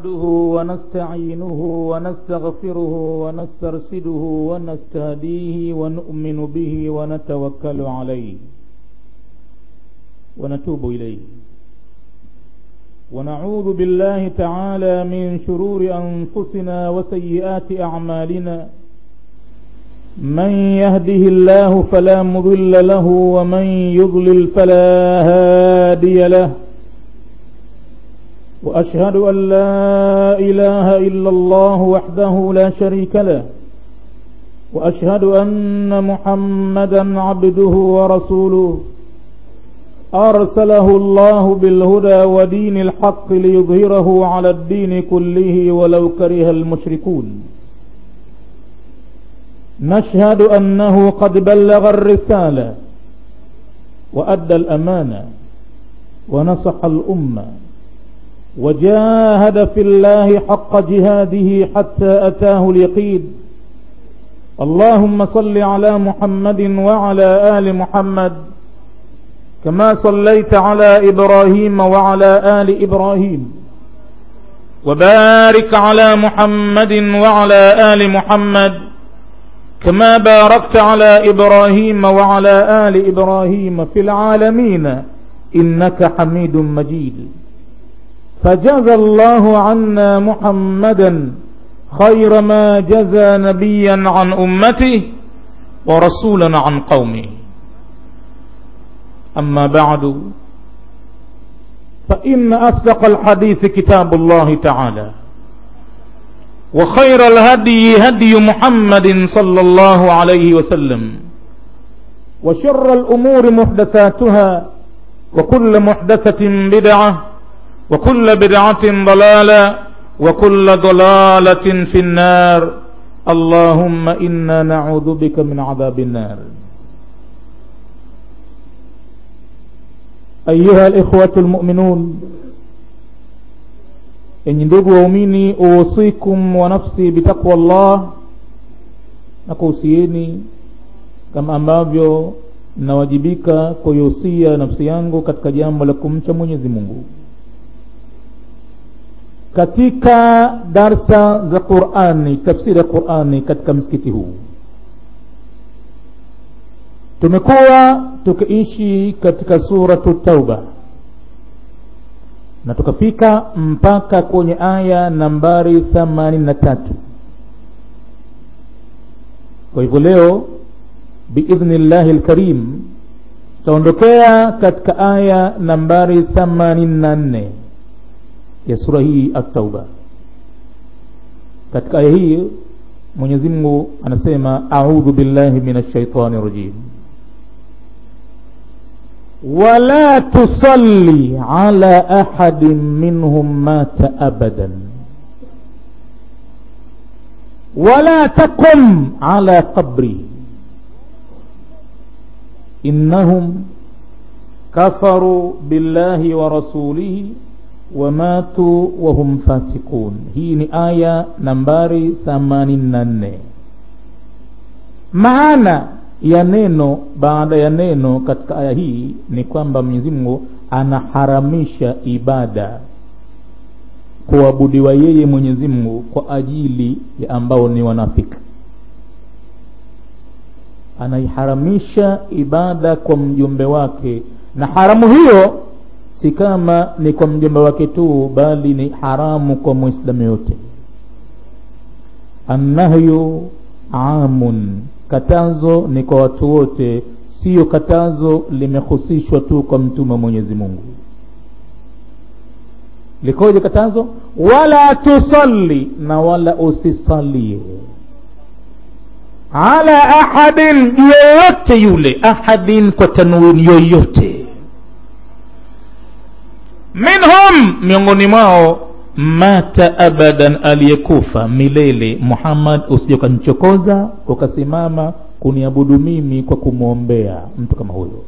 نحمده ونستعينه ونستغفره ونسترشده ونستهديه ونؤمن به ونتوكل عليه ونتوب إليه ونعوذ بالله تعالى من شرور أنفسنا وسيئات أعمالنا من يهده الله فلا مضل له ومن يضلل فلا هادي له وأشهد أن لا إله إلا الله وحده لا شريك له وأشهد أن محمدا عبده ورسوله أرسله الله بالهدى ودين الحق ليظهره على الدين كله ولو كره المشركون نشهد أنه قد بلغ الرسالة وأدى الأمانة ونصح الأمة وجاهد في الله حق جهاده حتى أتاه اليقين اللهم صل على محمد وعلى آل محمد كما صليت على إبراهيم وعلى آل إبراهيم وبارك على محمد وعلى آل محمد كما باركت على إبراهيم وعلى آل إبراهيم في العالمين إنك حميد مجيد فجزى الله عنا محمدا خير ما جزى نبيا عن أمته ورسولا عن قومه أما بعد فإن أصدق الحديث كتاب الله تعالى وخير الهدي هدي محمد صلى الله عليه وسلم وشر الأمور محدثاتها وكل محدثة بدعة وكل بدعة ضلالة وكل ضلالة في النار اللهم إنا نعوذ بك من عذاب النار أيها الإخوة المؤمنون enyi ndugu waumini uwasikum wa nafsi bitaqwa llah na kuhusieni kama ambavyo nawajibika kuihusia nafsi yangu katika jambo la kumcha mwenyezi mungu katika darsa za qurani tafsiri ya qurani katika msikiti huu tumekuwa tukiishi katika suratu tauba na tukafika mpaka kwenye aya nambari themanini na tatu kwa hivyo leo biidhni llahi lkarim tutaondokea katika aya nambari themanini na nne ya sura hii atauba katika aya hii mwenyezi mungu anasema audhu billahi min alshaitani rajim ولا تصلي على احد منهم مات ابدا ولا تقم على قبره انهم كفروا بالله ورسوله وماتوا وهم فاسقون hii ni aya nambari 84 maana ya neno baada ya neno katika aya hii ni kwamba mwenyezi mungu anaharamisha ibada kuabudiwa yeye mwenyezi mungu kwa ajili ya ambao ni wanafiki anaiharamisha ibada kwa mjumbe wake na haramu hiyo si kama ni kwa mjumbe wake tu bali ni haramu kwa mwislamu yote annahyu amun katazo ni kwa watu wote siyo katazo limehusishwa tu kwa mtume wa mwenyezi mungu likoje katazo wala tusalli na wala usisalie ala ahadin yoyote yule ahadin kwa tanwini yoyote minhum miongoni mwao mata abadan aliyekufa milele muhammad usije ukanichokoza ukasimama kuniabudu mimi kwa kumwombea mtu kama huyo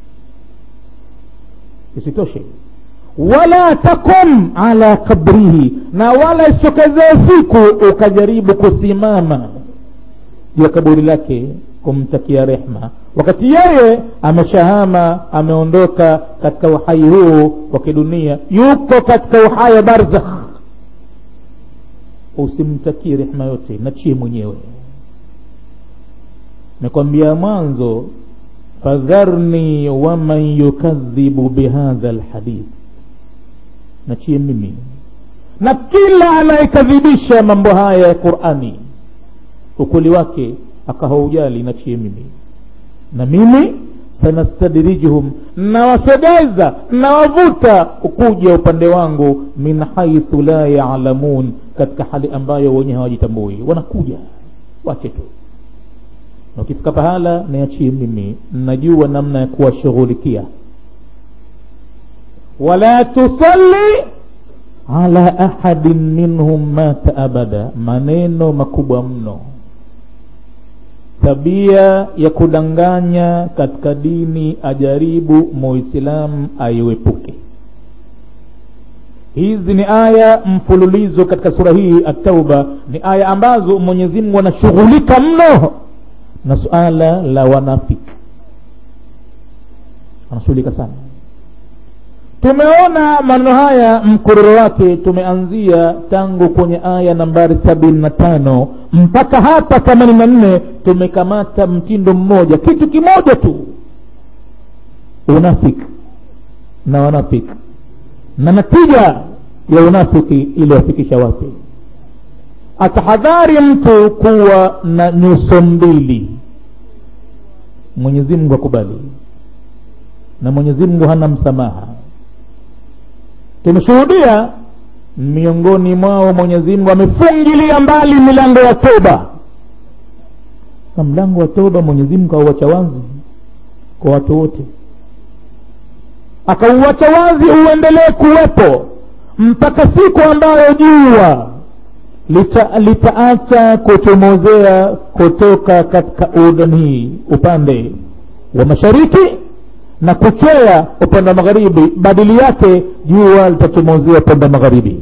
isitoshe wala takum ala kabrihi na wala isitokezee siku ukajaribu kusimama juu ya kaburi lake kumtakia rehma wakati yeye ameshahama ameondoka katika uhai huu wa kidunia yuko katika uhai wa barzakh usimtakie rehma yote nachie mwenyewe mekwambia mwanzo fadharni waman yukadhibu bihadha lhadith nachie mimi na kila anayekadhibisha mambo haya ya qurani ukweli wake akahaujali nachie mimi na mimi sanastadrijuhum nawasogeza nawavuta kuja upande wangu min haithu la yalamun katika hali ambayo wenyewe hawajitambui wanakuja wache tu na ukifika pahala niachie mimi najua namna ya kuwashughulikia wala tusalli ala ahadin minhum mata abada maneno makubwa mno tabia ya kudanganya katika dini ajaribu muislamu aiwepuke hizi ni aya mfululizo katika sura hii atauba ni aya ambazo mwenyezi mungu anashughulika mno na suala la wanafiki anashughulika sana tumeona maneno haya mkororo wake tumeanzia tangu kwenye aya nambari sabini na tano mpaka hapa themanini na nne tumekamata mtindo mmoja kitu kimoja tu unafiki na wanafiki na natija ya unafiki iliyofikisha wapi atahadhari mtu kuwa na nyuso mbili mwenyezi mungu akubali na mwenyezi mungu hana msamaha tumeshuhudia miongoni mwao mwenyezi mungu amefungilia mbali milango ya toba na mlango wa toba mwenyezi mungu auacha wazi kwa watu wote akauacha wazi uendelee kuwepo mpaka siku ambayo jua lita, litaacha kuchomozea kutoka katika udhani upande wa mashariki na kuchwea upande wa magharibi badili yake jua litachomozea upande wa magharibi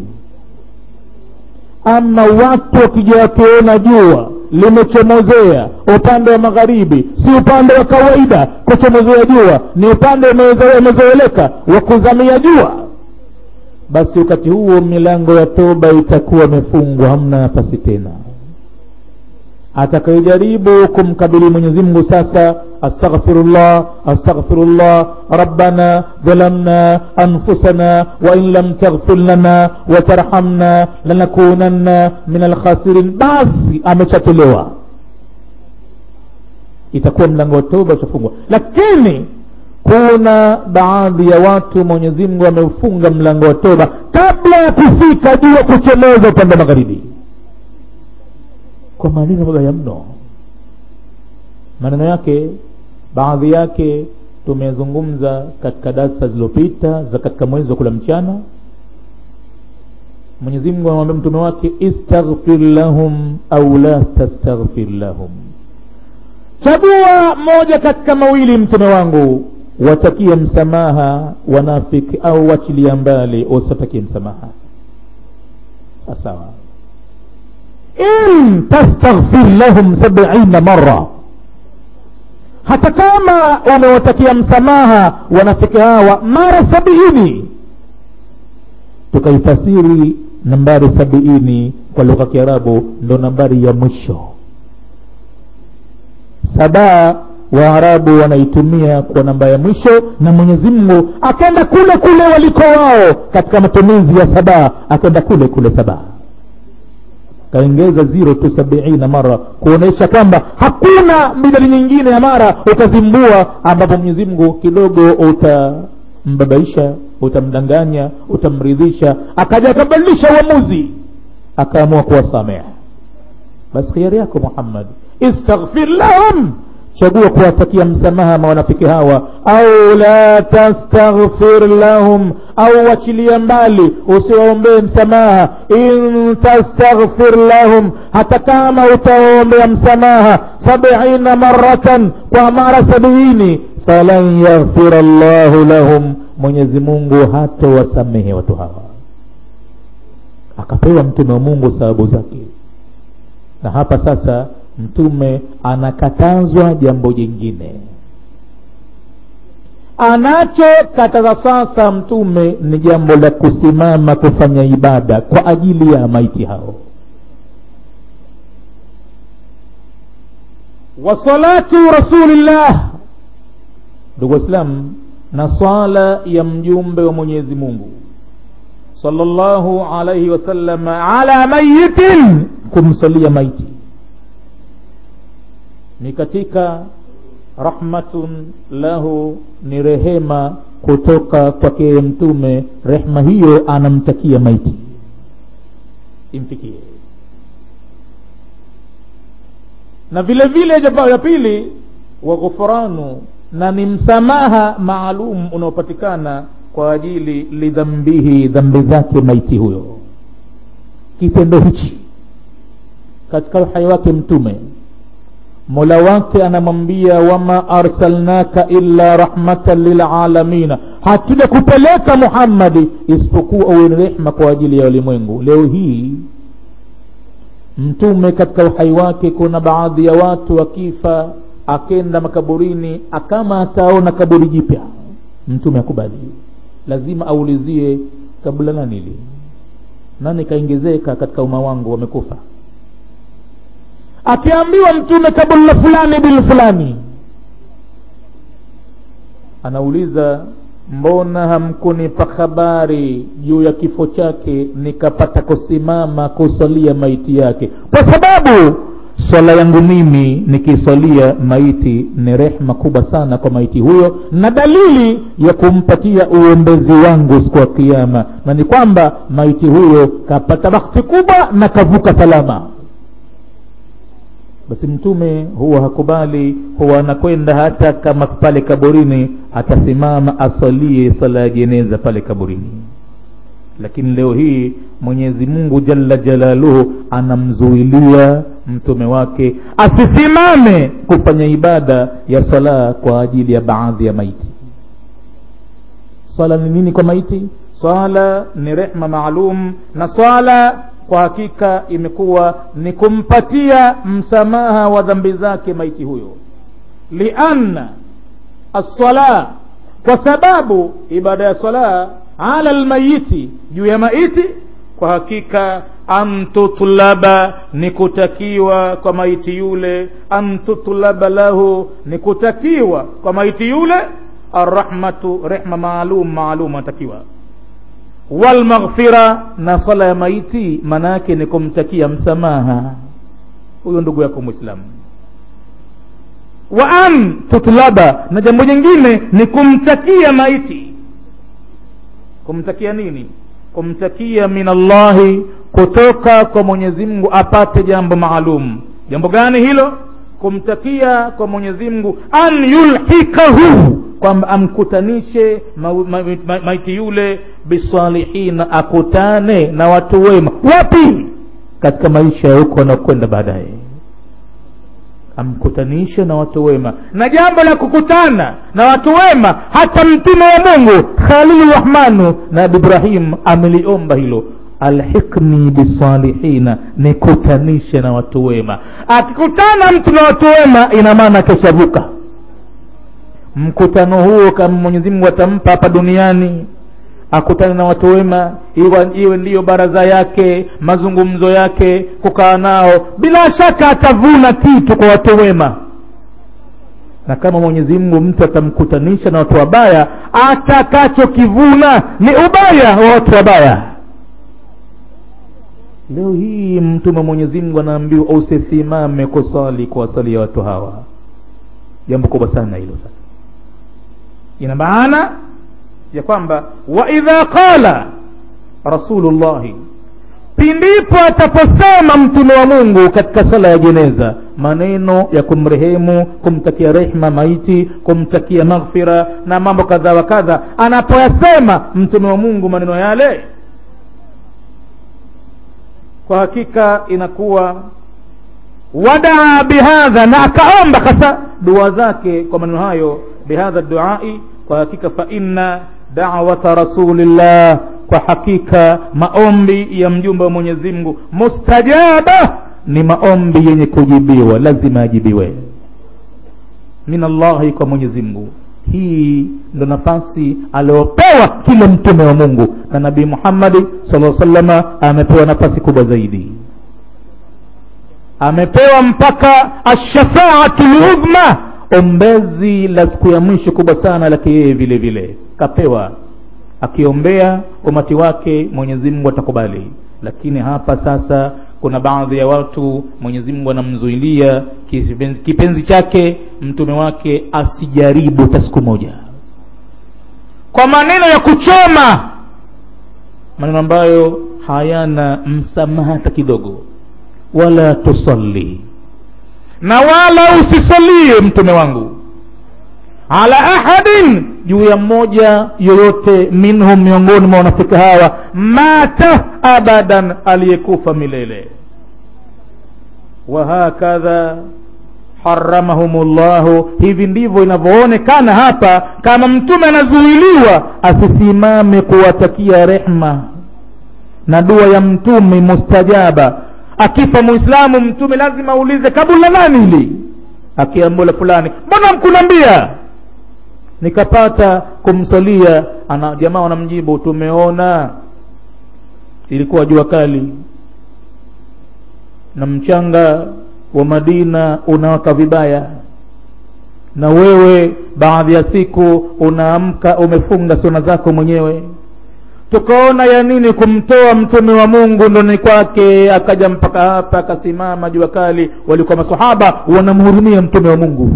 ama watu wakija wakiona jua limechomozea upande wa magharibi si upande wa kawaida kuchomozea jua ni upande umezoeleka wa kuzamia jua basi wakati huo milango ya toba itakuwa imefungwa hamna nafasi tena atakayejaribu kumkabili mwenyezi mungu sasa astaghfirullah astaghfirullah rabbana dhalamna anfusana wain lam taghfir lana watarhamna lanakunanna min alkhasirin basi amechatolewa itakuwa mlango wa toba utafungwa lakini kuna baadhi ya watu mwenyezi mungu ameufunga mlango wa toba kabla ya kufika jua kuchomoza upande wa magharibi kwa maneno mabaya mno maneno yake baadhi yake tumezungumza katika darsa zilizopita za katika mwezi wa kula mchana mwenyezi mungu anamwambia mtume wake istaghfir lahum au la tastaghfir lahum chagua moja katika mawili mtume wangu watakie msamaha wanafiki au wachilia mbali usiwatakie msamaha sawasawa in tastaghfir lahum sabiina mara hata kama umewatakia msamaha wanafiki hawa mara sabiini tukaifasiri nambari sabiini kwa lugha ya kiarabu ndo nambari ya mwisho sabaa waarabu wanaitumia kwa namba ya mwisho na mwenyezi mungu akenda kule kule waliko wao katika matumizi ya sabaa akenda kule kule sabaa kaongeza ziro tu sabiina mara kuonyesha kwamba hakuna midali nyingine ya mara utazimbua ambapo mwenyezi mungu kidogo utambabaisha utamdanganya utamridhisha akaja akabadilisha uamuzi akaamua kuwasamehe basi khiari yako muhammad istaghfir lahum chagua kuwatakia msamaha mawanafiki hawa au la tastaghfir lahum au wachilia mbali usiwaombee msamaha in tastaghfir lahum hata kama utawaombea msamaha sabiina maratan kwa mara sabiini falan yaghfira llahu lahum mwenyezi mungu hata wasamehe watu hawa akapewa mtume wa mungu sababu zake na hapa sasa mtume anakatazwa jambo jingine anachokataza sasa mtume ni jambo la kusimama kufanya ibada kwa ajili ya maiti hao wa salatu rasulillah ndugu waislamu na swala ya mjumbe wa mwenyezi mungu sallallahu alaihi wasallam ala mayitin kumsalia maiti ni katika rahmatun lahu ni rehema kutoka kwake mtume rehma hiyo anamtakia maiti imfikie na vile vile jambo la pili wa ghufranu na ni msamaha maalum unaopatikana kwa ajili lidhambihi dhambi zake maiti huyo kitendo hichi katika uhai wake mtume mola wake anamwambia wama arsalnaka illa rahmatan lilalamina hatuja kupeleka muhammadi isipokuwa uwe ni rehma kwa ajili ya ulimwengu leo hii mtume katika uhai wake kuna baadhi ya watu wakifa akenda makaburini akama ataona kaburi jipya mtume akubali lazima aulizie kabla nani li nani kaongezeka katika umma wangu wamekufa akiambiwa mtume kaburi la fulani bil fulani anauliza mbona hamkunipa habari juu ya kifo chake nikapata kusimama kusalia maiti yake kwa sababu swala yangu mimi nikiswalia maiti ni rehma kubwa sana kwa maiti huyo na dalili ya kumpatia uombezi wangu siku ya kiama na ni kwamba maiti huyo kapata bakti kubwa na kavuka salama basi mtume huwa hakubali huwa anakwenda hata kama pale kaburini atasimama aswalie sala ya jeneza pale kaburini lakini leo hii mwenyezi mungu jalla jalaluhu anamzuilia mtume wake asisimame kufanya ibada ya swala kwa ajili ya baadhi ya maiti swala ni nini kwa maiti swala ni rehma maalum na swala kwa hakika imekuwa ni kumpatia msamaha wa dhambi zake maiti huyo lianna assala kwa sababu ibada ya sala ala lmayiti juu ya maiti kwa hakika an tutlaba ni kutakiwa kwa maiti yule an tutlaba lahu ni kutakiwa kwa maiti yule arrahmatu rehma maalum maalum anatakiwa walmaghfira na swala ya maiti maana yake ni kumtakia msamaha huyo ndugu yako mwislamu wa an tutlaba na jambo jingine ni kumtakia maiti kumtakia nini kumtakia min allahi kutoka kwa mwenyezi mungu apate jambo maalum jambo gani hilo kumtakia kwa mwenyezi mungu an yulhikahu kwamba amkutanishe ma, ma, ma, maiti yule bisalihina akutane na watu wema wapi katika maisha ya huko wanaokwenda baadaye amkutanishe na watu wema na jambo la kukutana na watu wema hata mtume wa mungu khalilu rahmanu na ibrahim ameliomba hilo alhikni bisalihina nikutanishe na watu wema akikutana mtu na watu wema ina maana keshavuka mkutano huo kama mwenyezi mungu atampa hapa duniani akutane na watu wema iwe, iwe ndiyo baraza yake mazungumzo yake kukaa nao bila shaka atavuna kitu kwa watu wema na kama mwenyezi mungu mtu atamkutanisha na watu wabaya atakachokivuna ni ubaya wa watu wabaya leo hii mtume mwenyezi mungu anaambiwa usisimame kusali kuwasalia watu hawa jambo kubwa sana hilo sasa ina maana ya kwamba wa idha qala rasulullahi pindipo ataposema mtume wa mungu katika sala ya jeneza maneno ya kumrehemu kumtakia rehma maiti kumtakia maghfira na mambo kadha wa kadha anapoyasema mtume wa mungu maneno yale kwa hakika inakuwa wadaa bihadha na akaomba hasa dua zake kwa maneno hayo bihadha duai kwa hakika fa inna dawata rasulillah kwa hakika maombi ya mjumbe wa mwenyezi mungu mustajaba ni maombi yenye kujibiwa lazima ajibiwe min allahi kwa mwenyezi mungu hii ndo nafasi aliopewa kila mtume wa mungu na nabii muhammadi sala salama amepewa nafasi kubwa zaidi amepewa mpaka ashafaatu ludhma ombezi la siku ya mwisho kubwa sana lake yeye vile vile kapewa akiombea umati wake mwenyezi mungu atakubali lakini hapa sasa kuna baadhi ya watu mwenyezi mungu anamzuilia kipenzi, kipenzi chake mtume wake asijaribu hata siku moja kwa maneno ya kuchoma maneno ambayo hayana msamaha hata kidogo wala tusalli na wala usisalie mtume wangu ala ahadin juu ya mmoja yoyote minhum miongoni mwa wanafika hawa mata abadan aliyekufa milele wahakadha haramahum llahu hivi ndivyo inavyoonekana hapa kama mtume anazuiliwa asisimame kuwatakia rehma na dua ya mtume mustajaba akifa muislamu mtume lazima aulize kabula nani hili akiambula fulani mbona mkunambia nikapata kumsalia ana jamaa wanamjibu tumeona ilikuwa jua kali na mchanga wa madina unawaka vibaya na wewe baadhi ya siku unaamka umefunga suna zako mwenyewe tukaona ya nini kumtoa mtume wa mungu ndoni kwake akaja mpaka hapa akasimama jua kali walikuwa masahaba wanamhurumia mtume wa mungu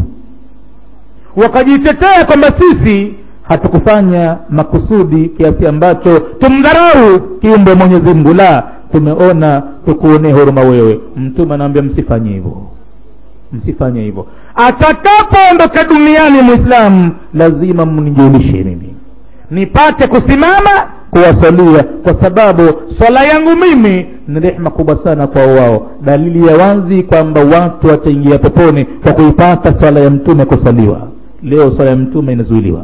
wakajitetea kwamba sisi hatukufanya makusudi kiasi ambacho tumdharau kiumbe mwenyezi mungu la tumeona tukuonee huruma wewe mtume anaambia msifanye hivyo msifanye hivyo atakapoondoka duniani mwislamu lazima mnijulishe mimi nipate kusimama kuwasalia kwa sababu swala yangu mimi ni rehma kubwa sana kwa wao dalili ya wazi kwamba watu wataingia peponi kwa kuipata swala ya mtume kusaliwa leo swala ya mtume inazuiliwa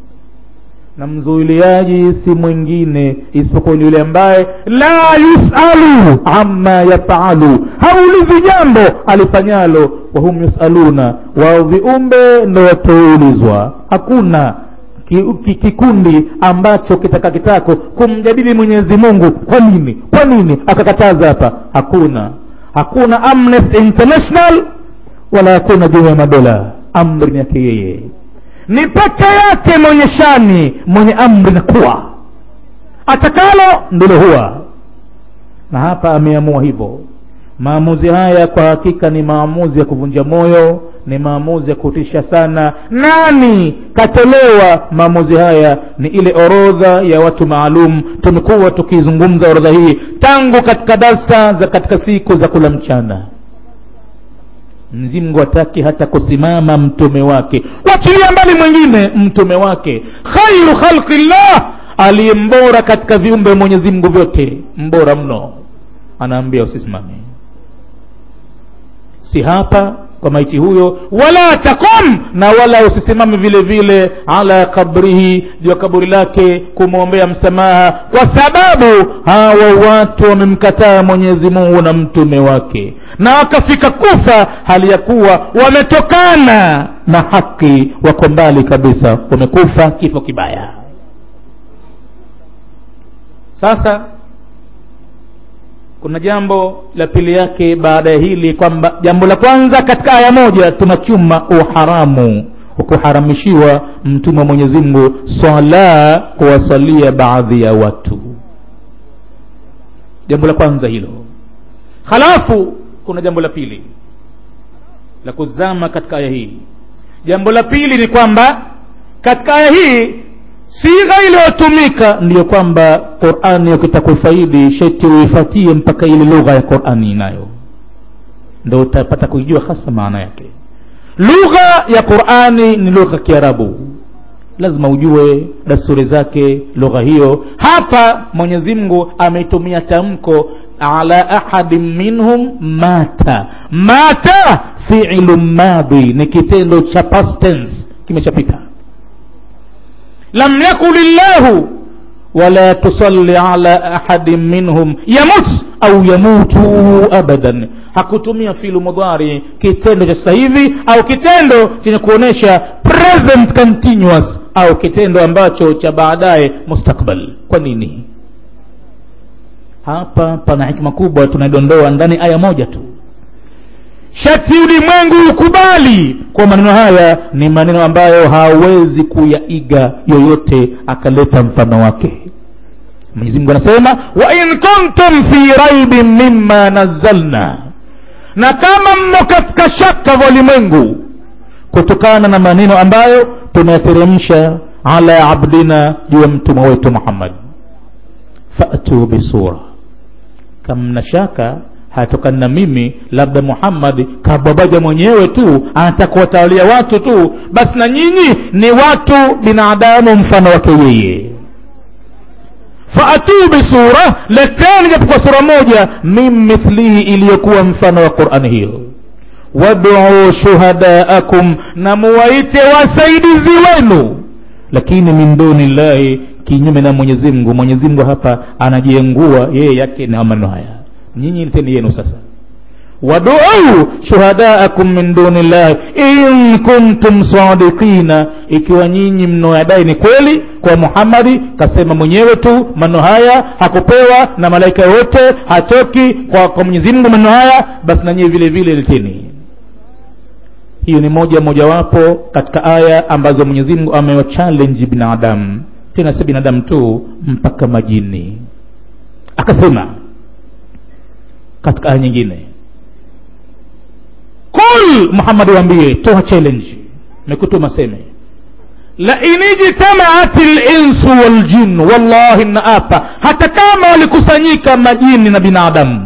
na mzuiliaji si mwingine isipokuwa ni yule ambaye la yusalu ama yafalu haulizi jambo alifanyalo wahum yusaluna wao viumbe ndo watoulizwa hakuna kikundi ambacho kitaka kitako kumjadili mwenyezi mungu kwa nini kwa nini akakataza hapa hakuna hakuna amnesty international wala hakuna jumuiya ya madola amri ni yake yeye ni peke yake mwenye shani mwenye amri na kuwa atakalo ndilo huwa na hapa ameamua hivyo maamuzi haya kwa hakika ni maamuzi ya kuvunja moyo ni maamuzi ya kutisha sana nani katolewa maamuzi haya ni ile orodha ya watu maalum tumekuwa tukizungumza orodha hii tangu katika darsa za katika siku za kula mchana mzimgu hataki hata kusimama mtume wake wachilia mbali mwingine mtume wake khairu khalqillah aliye mbora katika viumbe mwenyezi mungu vyote mbora mno anaambia usisimame si hapa kwa maiti huyo wala takum na wala usisimame vile vile ala kabrihi juu ya kaburi lake kumwombea msamaha kwa sababu hawa watu wamemkataa mwenyezi mungu na mtume wake na wakafika kufa hali ya kuwa wametokana na haki wako mbali kabisa wamekufa kifo kibaya sasa kuna jambo la pili yake baada ya hili kwamba jambo la kwanza katika aya moja tunachuma uharamu wa kuharamishiwa mtume wa mwenyezi mungu swala kuwasalia baadhi ya watu jambo la kwanza hilo halafu kuna jambo la pili la kuzama katika aya hii jambo la pili ni kwamba katika aya hii sigha iliyotumika ndiyo kwamba qurani ukitaka kufaidi sheti uifatie mpaka ile lugha ya qurani inayo ndo utapata kuijua hasa maana yake lugha ya qurani ni lugha ya kiarabu lazima ujue dasturi zake lugha hiyo hapa mwenyezi mungu ameitumia tamko ala ahadin minhum mata mata fiilu madhi ni kitendo cha past tense kimeshapita lam yakul llahu wala tusalli ala ahadin minhum yamut au yamutu abadan hakutumia filu mudhari kitendo cha sasa hivi au kitendo chenye kuonyesha present continuous au kitendo ambacho cha baadaye mustakbal kwa nini hapa pana hikma kubwa tunaidondoa ndani aya moja tu shati ulimwengu ukubali kwa maneno haya ni maneno ambayo hawezi kuyaiga yoyote akaleta mfano wake mwenyezi mungu anasema wa in kuntum fi raibin mimma nazzalna na kama mmo katika shaka vya ulimwengu kutokana na maneno ambayo tumeyateremsha ala abdina juu ya mtumwa wetu muhammad fatu bisura kama mna shaka hayatokani na mimi labda muhammadi kababaja mwenyewe tu anataka kuwatawalia watu tu basi na nyinyi ni watu binadamu mfano wake yeye faatuu bisura leteni japokuwa sura moja min mithlihi iliyokuwa mfano wa qurani hiyo waduu shuhadaakum na muwaite wasaidizi wenu lakini min duni llahi kinyume na mwenyezi mungu mwenyezi mungu hapa anajiengua yeye yake na maneno haya nyinyi leteni yenu sasa waduu shuhadaakum min duni llahi in kuntum sadiqina ikiwa nyinyi mnaoyadai ni kweli kwa muhammadi kasema mwenyewe tu maneno haya hakupewa na malaika wote hatoki kwa, kwa mwenyezi mungu maneno haya basi na nyinyi vile vile leteni hiyo ni moja mojawapo katika aya ambazo mwenyezi mungu amewachallenji binadamu tena si binadamu tu mpaka majini akasema katika aya nyingine qul muhammad waambie toa challenge mekutuma seme lain ijtamaat linsu waljin wallahi naapa hata kama walikusanyika majini na binadamu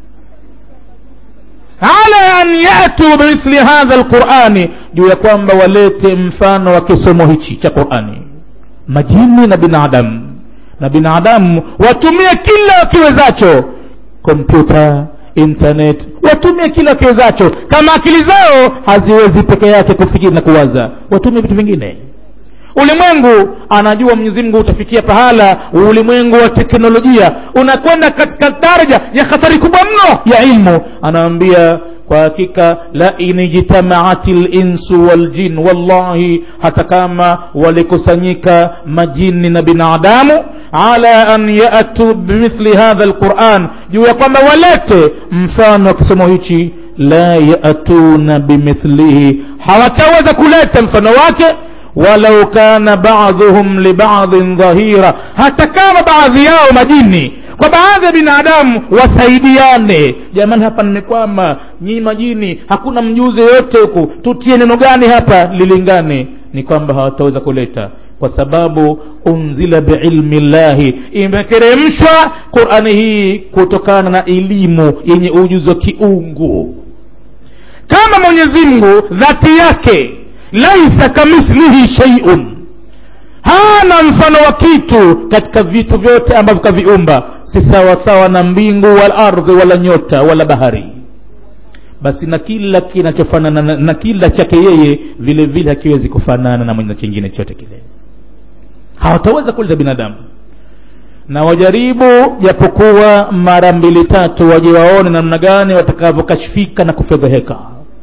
ala an yatu bimithli hadha lqurani juu ya kwamba walete mfano wa kisomo hichi cha qurani majini na binadamu na binadamu watumie kila wakiwezacho kompyuta internet watumie kila wakiwezacho kama akili zao haziwezi peke yake kufikiri na kuwaza watumie vitu vingine ulimwengu anajua mwenyezi mungu utafikia pahala ulimwengu wa teknolojia unakwenda katika daraja ya hatari kubwa mno ya ilmu anaambia kwa hakika la inijtamaati linsu waljin wallahi hata kama walikusanyika majini na binadamu ala an yatu bimithli hadha lquran juu ya kwamba walete mfano wa kisomo hichi la yatuna bimithlihi hawataweza kuleta mfano wake walau kana baadhuhum libadhin dhahira hata kama baadhi yao majini kwa baadhi ya binadamu wasaidiane jamani hapa nimekwama nyinyi majini hakuna mjuzi yoyote huku tutie neno gani hapa lilingane ni kwamba hawataweza kuleta kwa sababu unzila biilmi llahi imeteremshwa qurani hii kutokana na elimu yenye ujuzi wa kiungu kama mwenyezi mungu dhati yake laisa kamithlihi sheiun hana mfano wa kitu katika vitu vyote ambavyo kaviumba si sawasawa na mbingu wala ardhi wala nyota wala bahari basi na kila kinachofanana na, na kila chake yeye vile vile hakiwezi kufanana na mwenye chingine chote kile hawataweza kuleta binadamu na wajaribu japokuwa mara mbili tatu waje waone namna gani watakavyokashfika na kufedheheka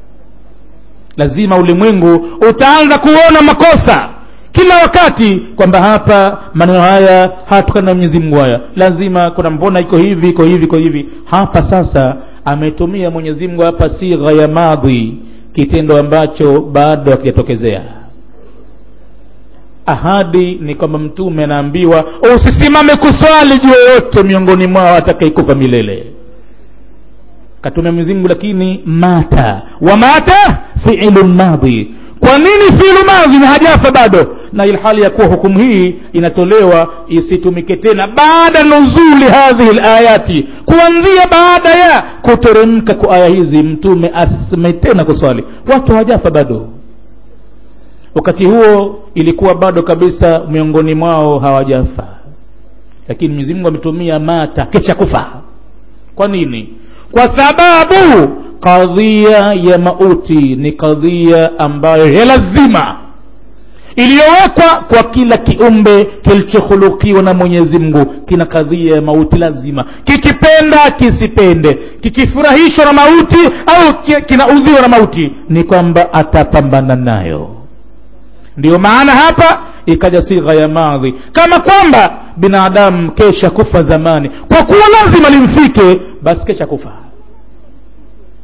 lazima ulimwengu utaanza kuona makosa kila wakati kwamba hapa maneno haya hatukana na mwenyezi mungu haya lazima kuna mbona iko hivi iko hivi iko hivi hapa sasa ametumia mwenyezi mungu hapa sigha ya madhi kitendo ambacho bado hakijatokezea ahadi ni kwamba mtume anaambiwa usisimame kuswali juu yoyote miongoni mwao atakaikufa milele katumia mwenyezi mungu lakini mata wa mata fiilu madhi kwa nini fiilu madhi na hajafa bado na ilhali ya kuwa hukumu hii inatolewa isitumike tena baada nuzuli hadhihi layati kuanzia baada ya kuteremka kwa aya hizi mtume asime tena kuswali watu hawajafa bado wakati huo ilikuwa bado kabisa miongoni mwao hawajafa lakini mwenyezi mungu ametumia mata kisha kufa kwa nini kwa sababu kadhia ya mauti ni kadhia ambayo ya lazima iliyowekwa kwa kila kiumbe kilichokhulukiwa na mwenyezi mungu kina kadhia ya mauti lazima kikipenda kisipende kikifurahishwa na mauti au kinaudhiwa na mauti ni kwamba atapambana nayo ndiyo maana hapa ikaja sigha ya madhi kama kwamba binadamu kesha kufa zamani kwa kuwa lazima limfike basi kesha kufa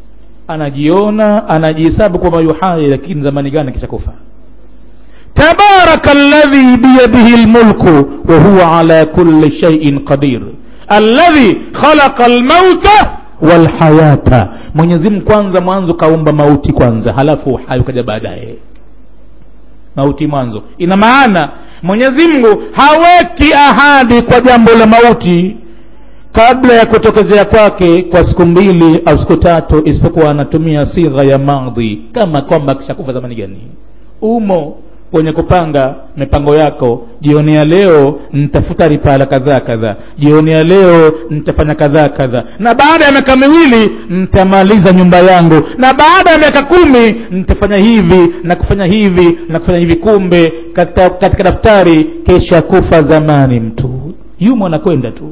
anajiona anajihesabu kwamba yu hai lakini zamani gani kisha kufa tabaraka alladhi biyadihi lmulku wahuwa ala kulli shaiin qadir alladhi khalaqa almauta walhayata mwenyezimngu kwanza mwanzo kaumba mauti kwanza halafu uhai ukaja baadaye mauti mwanzo ina maana mwenyezi mungu haweki ahadi kwa jambo la mauti kabla ya kutokezea kwake kwa siku mbili au siku tatu isipokuwa anatumia sigha ya madhi kama kwamba akishakufa zamani gani umo kwenye kupanga mipango yako jioni ya leo nitafuta ripala kadhaa kadhaa jioni ya leo nitafanya kadhaa kadhaa na baada ya miaka miwili nitamaliza nyumba yangu na baada ya miaka kumi nitafanya hivi na kufanya hivi na kufanya hivi kumbe katika, katika daftari kesha kufa zamani mtu yumo anakwenda tu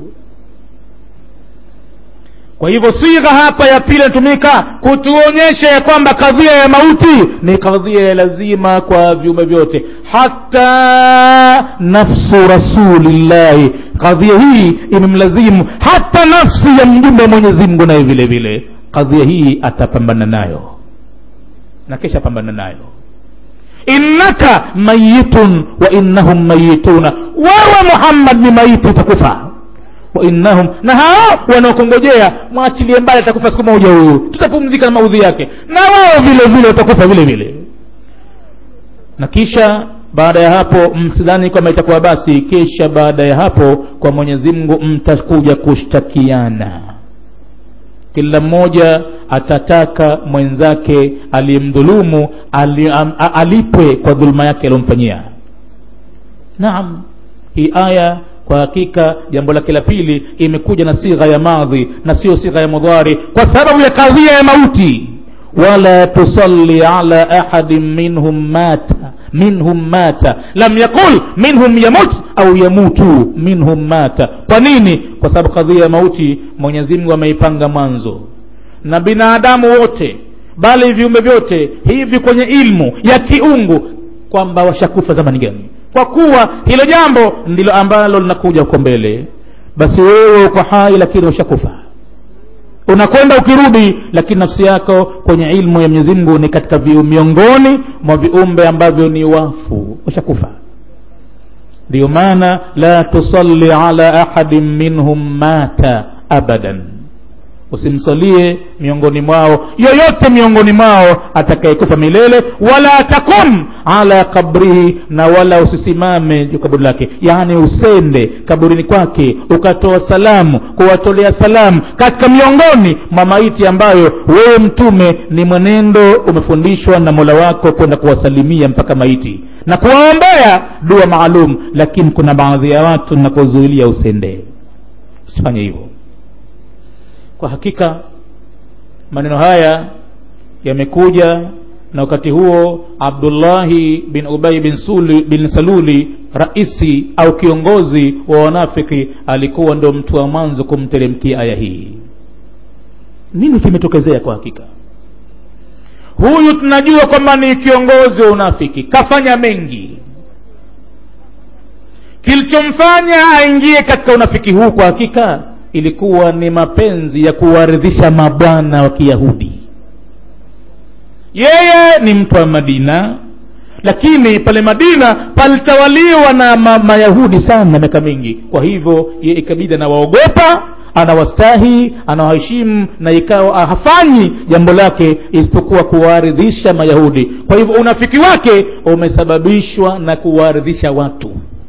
kwa hivyo sigha hapa ya pili inatumika kutuonyesha ya kwamba kadhia ya mauti ni kadhia ya lazima kwa viumbe vyote hata nafsu rasulillahi kadhia hii imemlazimu hata nafsi ya mjumbe wa mwenyezi mungu naye vile vile kadhia hii atapambana nayo na kisha pambana nayo innaka mayitun wa innahum mayituna wewe muhammad ni maiti utakufa wainnahum na hao wanaokongojea mwachilie mbali atakufa siku moja huyu tutapumzika na maudhi yake na wao vile vile watakufa vile vile na kisha baada ya hapo msidhani kwamba itakuwa basi kisha baada ya hapo kwa mwenyezi mungu mtakuja kushtakiana kila mmoja atataka mwenzake aliyemdhulumu ali, am, alipwe kwa dhuluma yake aliyomfanyia naam hii aya kwa hakika jambo lake la pili imekuja na sigha ya madhi na sio sigha ya mudhari kwa sababu ya kadhia ya mauti wala tusalli ala ahadin minhum mata minhum mata lam yaqul minhum yamut au yamutu minhum mata kwa nini kwa sababu kadhia ya mauti mwenyezi mungu ameipanga mwanzo na binadamu wote bali viumbe vyote hivi kwenye ilmu ya kiungu kwamba washakufa zamani gani kwa kuwa hilo jambo ndilo ambalo linakuja huko mbele basi wewe uko hai lakini ushakufa unakwenda ukirudi lakini nafsi yako kwenye ilmu ya mwenyezi mungu ni katika viu miongoni mwa viumbe ambavyo ni wafu ushakufa ndiyo maana la tusalli ala ahadin minhum mata abadan usimsalie miongoni mwao yoyote miongoni mwao atakayekufa milele wala takum ala kabrihi na wala usisimame juu kaburi lake yaani usende kaburini kwake ukatoa salamu kuwatolea salamu katika miongoni mwa maiti ambayo wewe mtume ni mwenendo umefundishwa na mola wako kwenda kuwasalimia mpaka maiti na kuwaombea dua maalum lakini kuna baadhi ya watu nakuzuilia usende usifanye hivyo kwa hakika maneno haya yamekuja na wakati huo abdullahi bin ubai bin, Suli, bin saluli raisi au kiongozi wa wanafiki alikuwa ndo mtu wa mwanzo kumteremkia aya hii nini kimetokezea kwa hakika huyu tunajua kwamba ni kiongozi wa unafiki kafanya mengi kilichomfanya aingie katika unafiki huu kwa hakika ilikuwa ni mapenzi ya kuwaridhisha mabwana wa kiyahudi yeye ni mtu wa madina lakini pale madina palitawaliwa na ma mayahudi sana miaka mingi kwa hivyo ye ikabidi anawaogopa anawastahi anawaheshimu na ikawa hafanyi jambo lake isipokuwa kuwaridhisha mayahudi kwa hivyo unafiki wake umesababishwa na kuwaridhisha watu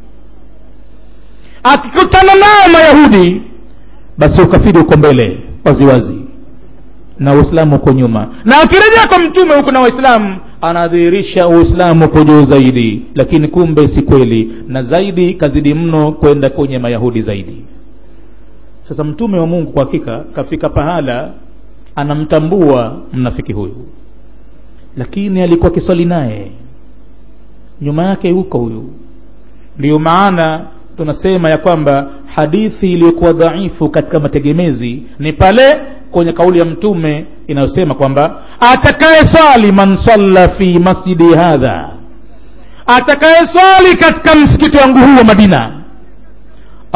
akikutana nao mayahudi basi ukafiri uko mbele waziwazi na uislamu uko nyuma na akirejea kwa mtume huko na waislamu anadhihirisha uislamu uko juu zaidi lakini kumbe si kweli na zaidi kazidi mno kwenda kwenye mayahudi zaidi sasa mtume wa mungu kwa hakika kafika pahala anamtambua mnafiki huyu lakini alikuwa kiswali naye nyuma yake huko huyu ndiyo maana tunasema ya kwamba hadithi iliyokuwa dhaifu katika mategemezi ni pale kwenye kauli ya mtume inayosema kwamba atakaye swali man salla fi masjidi hadha atakaye swali katika msikiti wangu huu wa madina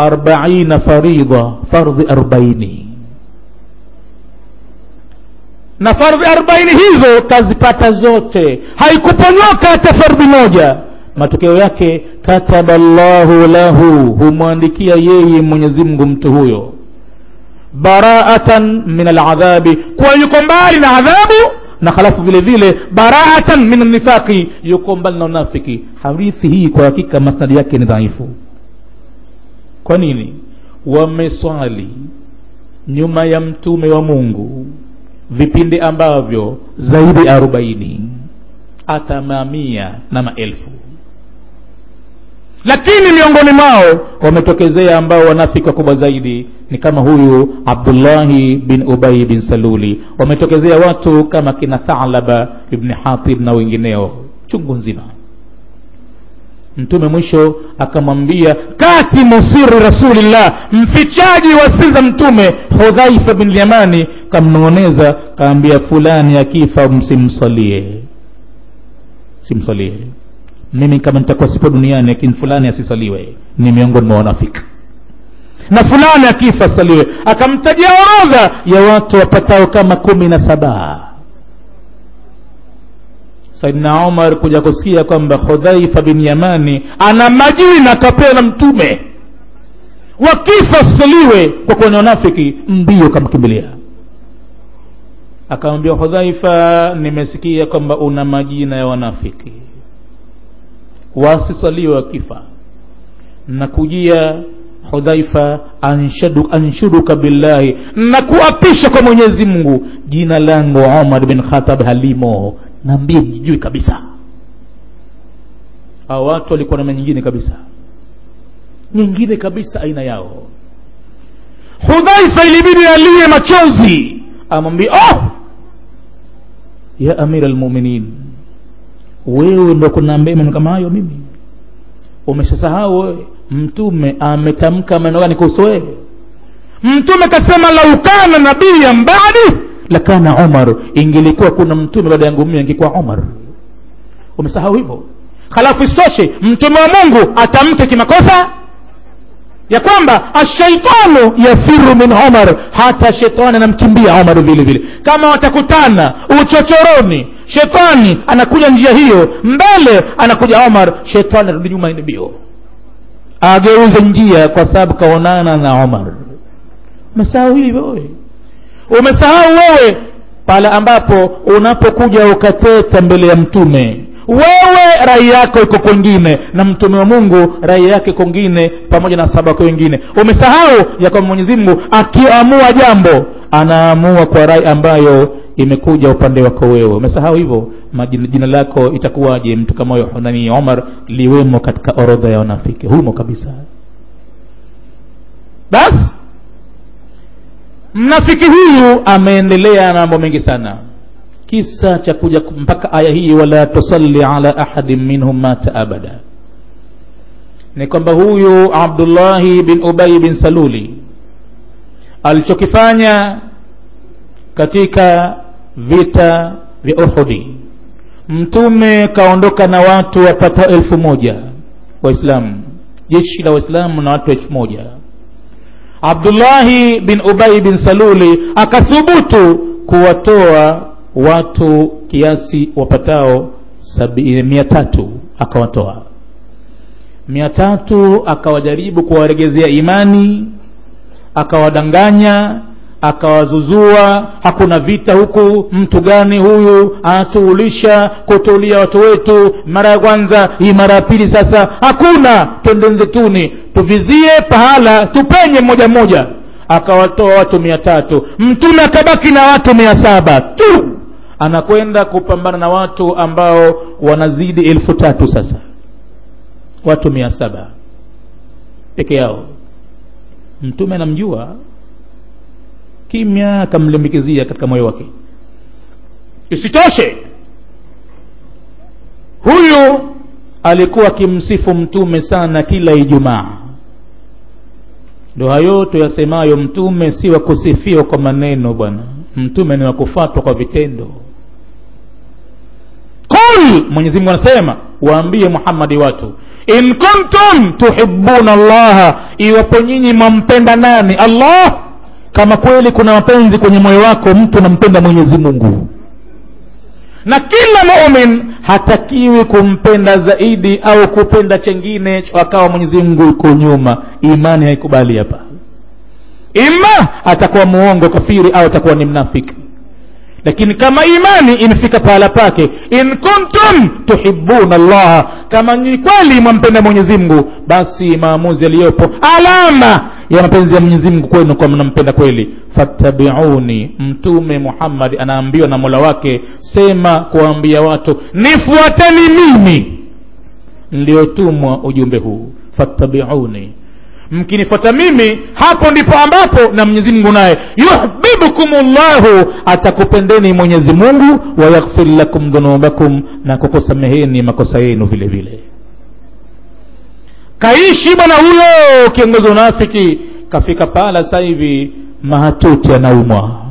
arbaina faridha fardhi arbaini na fardhi arobaini hizo kazipata zote haikuponyoka hata fardhi moja matokeo yake kataba llahu lahu humwandikia yeye mwenyezi mungu mtu huyo baraatan min aladhabi kuwa yuko mbali na adhabu na halafu vile vile baraatan min nifaqi yuko mbali na unafiki hadithi hii kwa hakika masnadi yake ni dhaifu kwa nini wameswali nyuma ya mtume wa mungu vipindi ambavyo zaidi arobaini hata mamia na maelfu lakini miongoni mwao wametokezea ambao wanafiki wakubwa zaidi ni kama huyu abdullahi bin ubai bin saluli wametokezea watu kama kina thalaba ibni hatib na wengineo chungu nzima mtume mwisho akamwambia katimu siri rasulillah mfichaji wa siri za mtume hudhaifa bin yamani kamnong'oneza kaambia fulani akifa msimsalie simsalie mimi kama nitakuwa sipo duniani lakini fulani asisaliwe ni miongoni mwa wanafiki na fulani akifa asaliwe akamtajia orodha ya watu wapatao kama kumi na saba saidna umar kuja kusikia kwamba hudhaifa bin yamani ana majina akapewa na mtume wakifa asaliwe kwa kuwa ni wanafiki mbio kamkimbilia akamwambia hudhaifa nimesikia kwamba una majina ya wanafiki wasisaliwe wakifa na kujia hudhaifa anshadu, anshuduka billahi na kuapisha kwa mwenyezi mungu jina langu umar bin khatab halimo naambie jijui kabisa hao watu walikuwa na nyingine kabisa nyingine kabisa aina yao hudhaifa ilibidi aliye machozi amwambia oh ya amira almuminin wewe ndo kunaambia maneno kama hayo mimi umeshasahau wewe mtume ametamka maneno gani kuhusu wewe mtume kasema lau kana nabiyan badi lakana umar ingelikuwa kuna mtume baada yangu mimi angekuwa umar umesahau hivyo halafu isitoshe mtume wa mungu atamke kimakosa ya kwamba ashaitanu yafiru min umar hata shetani anamkimbia umar vile vile kama watakutana uchochoroni shetani anakuja njia hiyo mbele anakuja umar shetani arudi nyuma ni bio ageuze njia kwa sababu kaonana na umar umesahau hivyo wewe umesahau wewe pale ambapo unapokuja ukateta mbele ya mtume wewe rai yako iko kwengine na mtume wa mungu rai yake kwengine pamoja na saba wake wengine umesahau ya kwamba mwenyezi mungu akiamua jambo anaamua kwa rai ambayo imekuja upande wako wewe umesahau hivyo majina jina lako itakuwaje mtu kama huyo nani omar liwemo katika orodha ya wanafiki humo kabisa basi mnafiki huyu ameendelea na mambo mengi sana kisa cha kuja mpaka aya hii wala tusalli ala ahadin minhum mata abada ni kwamba huyu abdullahi bin ubai bin saluli alichokifanya katika vita vya uhudi mtume kaondoka na watu wapatao elfu moja waislamu jeshi la waislamu na watu elfu moja abdullahi bin ubai bin saluli akathubutu kuwatoa watu kiasi wapatao mia tatu akawatoa mia tatu akawajaribu kuwaregezea imani akawadanganya akawazuzua hakuna vita huku mtu gani huyu anatuulisha kutuulia watu wetu mara ya kwanza hii mara ya pili sasa hakuna twende nzetuni tuvizie pahala tupenye mmoja mmoja akawatoa watu mia tatu mtume akabaki na watu mia saba tu anakwenda kupambana na watu ambao wanazidi elfu tatu sasa watu mia saba peke yao mtume anamjua kimya akamlimbikizia katika moyo wake isitoshe huyu alikuwa akimsifu mtume sana kila ijumaa ndo hayo tuyasemayo mtume si wa kusifiwa kwa maneno bwana mtume ni wa kufatwa kwa vitendo qul mwenyezi mungu anasema waambie muhammadi watu in kuntum tuhibuna llaha iwapo nyinyi mwampenda nani allah kama kweli kuna mapenzi kwenye moyo wako mtu anampenda mwenyezi mungu na kila mumin hatakiwi kumpenda zaidi au kupenda chengine akawa mwenyezi mungu yuko nyuma imani haikubali hapa ima atakuwa muongo kafiri au atakuwa ni mnafiki lakini kama imani imefika pahala pake in kuntum tuhibuna llaha kama ni kweli mwampenda mwenyezi mungu basi maamuzi yaliyopo alama ya mapenzi ya mwenyezi mungu kwenu kwa mnampenda kweli fattabiuni mtume muhammadi anaambiwa na mola wake sema kuwaambia watu nifuateni mimi niliyotumwa ujumbe huu fattabiuni mkinifuata mimi hapo ndipo ambapo na mwenyezi mungu naye yuhbibukum llahu atakupendeni mwenyezi mungu wayaghfir lakum dhunubakum na kukusameheni makosa yenu vile vile kaishi bwana huyo kiongozi wa unafiki kafika pala sasa hivi mahatuti anaumwa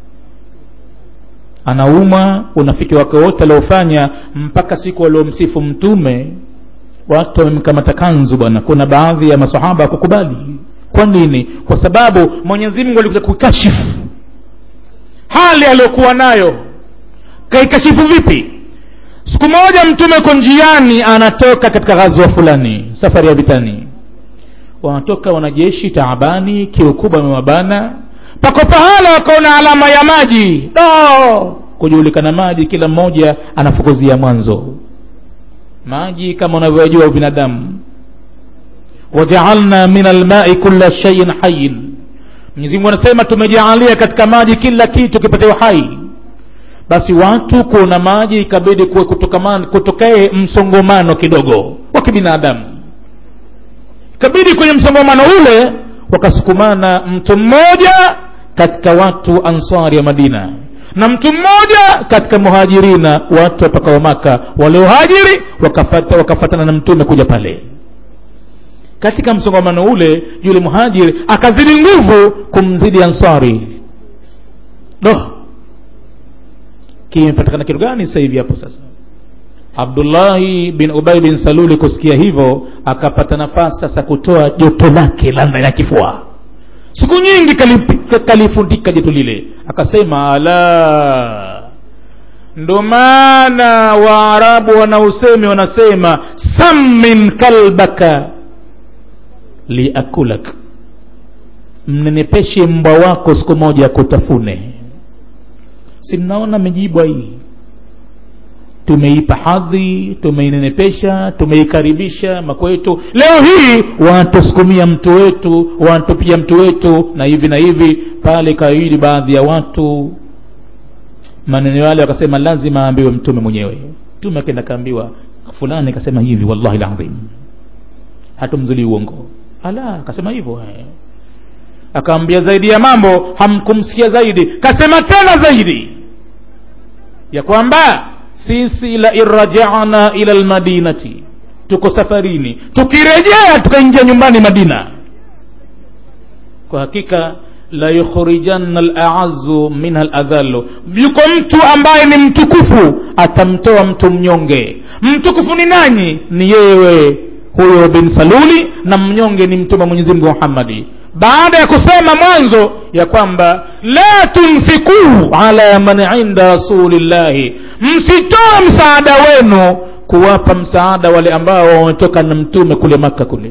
anaumwa unafiki wake wote aliofanya mpaka siku waliomsifu mtume watu wamemkamata kanzu bwana kuna baadhi ya masahaba kukubali kwa nini kwa sababu mwenyezi mungu alikuja kuikashifu hali aliyokuwa nayo kaikashifu vipi siku moja mtume uko njiani anatoka katika ghazwa fulani safari ya vitani wanatoka wanajeshi taabani kiu kubwa amewabana pako pahala wakaona alama ya maji do kujulikana maji kila mmoja anafukuzia mwanzo maji kama unavyojua binadamu wajaalna min almai kula shaiin hayin mwenyezimungu anasema tumejaalia katika maji kila kitu kipate uhai basi watu kuona maji ikabidi kuwe kutokee msongomano kidogo wa kibinadamu ikabidi kwenye msongomano ule wakasukumana mtu mmoja katika watu ansari ya madina na mtu mmoja katika muhajirina watu wapakao maka waliohajiri wakafata, wakafatana na mtume kuja pale katika msongamano ule yule muhajiri akazidi nguvu kumzidi ansari do kimepatikana kitu gani sasa hivi hapo sasa abdullahi bin ubay bin saluli kusikia hivyo akapata nafasi sasa kutoa joto lake la ndani ya kifua siku nyingi kalifundika joto lile akasema ala ndo maana waarabu wanausemi wanasema sammin kalbaka liakulak mnenepeshe mbwa wako siku moja kutafune si mnaona mijibwa hii tumeipa hadhi tumeinenepesha tumeikaribisha makwetu leo hii wanatusukumia mtu wetu wanatupia mtu wetu na hivi na hivi pale kawili baadhi ya watu maneno yale wakasema lazima aambiwe mtume mwenyewe mtume akenda kaambiwa fulani akasema hivi wallahi ladhim hatumzuli uongo ala akasema hivyo akaambia zaidi ya mambo hamkumsikia zaidi kasema tena zaidi ya kwamba sisi la irrajana ila lmadinati tuko safarini tukirejea tukaingia nyumbani madina kwa hakika la yukhrijanna alazu minha ladhalu yuko mtu ambaye ni mtukufu atamtoa mtu mnyonge mtukufu ni nani ni yewe huyo bin saluli na mnyonge ni mtume mwenyezi mungu muhammadi baada ya kusema mwanzo ya kwamba la tunfikuu ala man inda rasulillahi msitoe msaada wenu kuwapa msaada wale ambao wametoka na mtume kule maka kule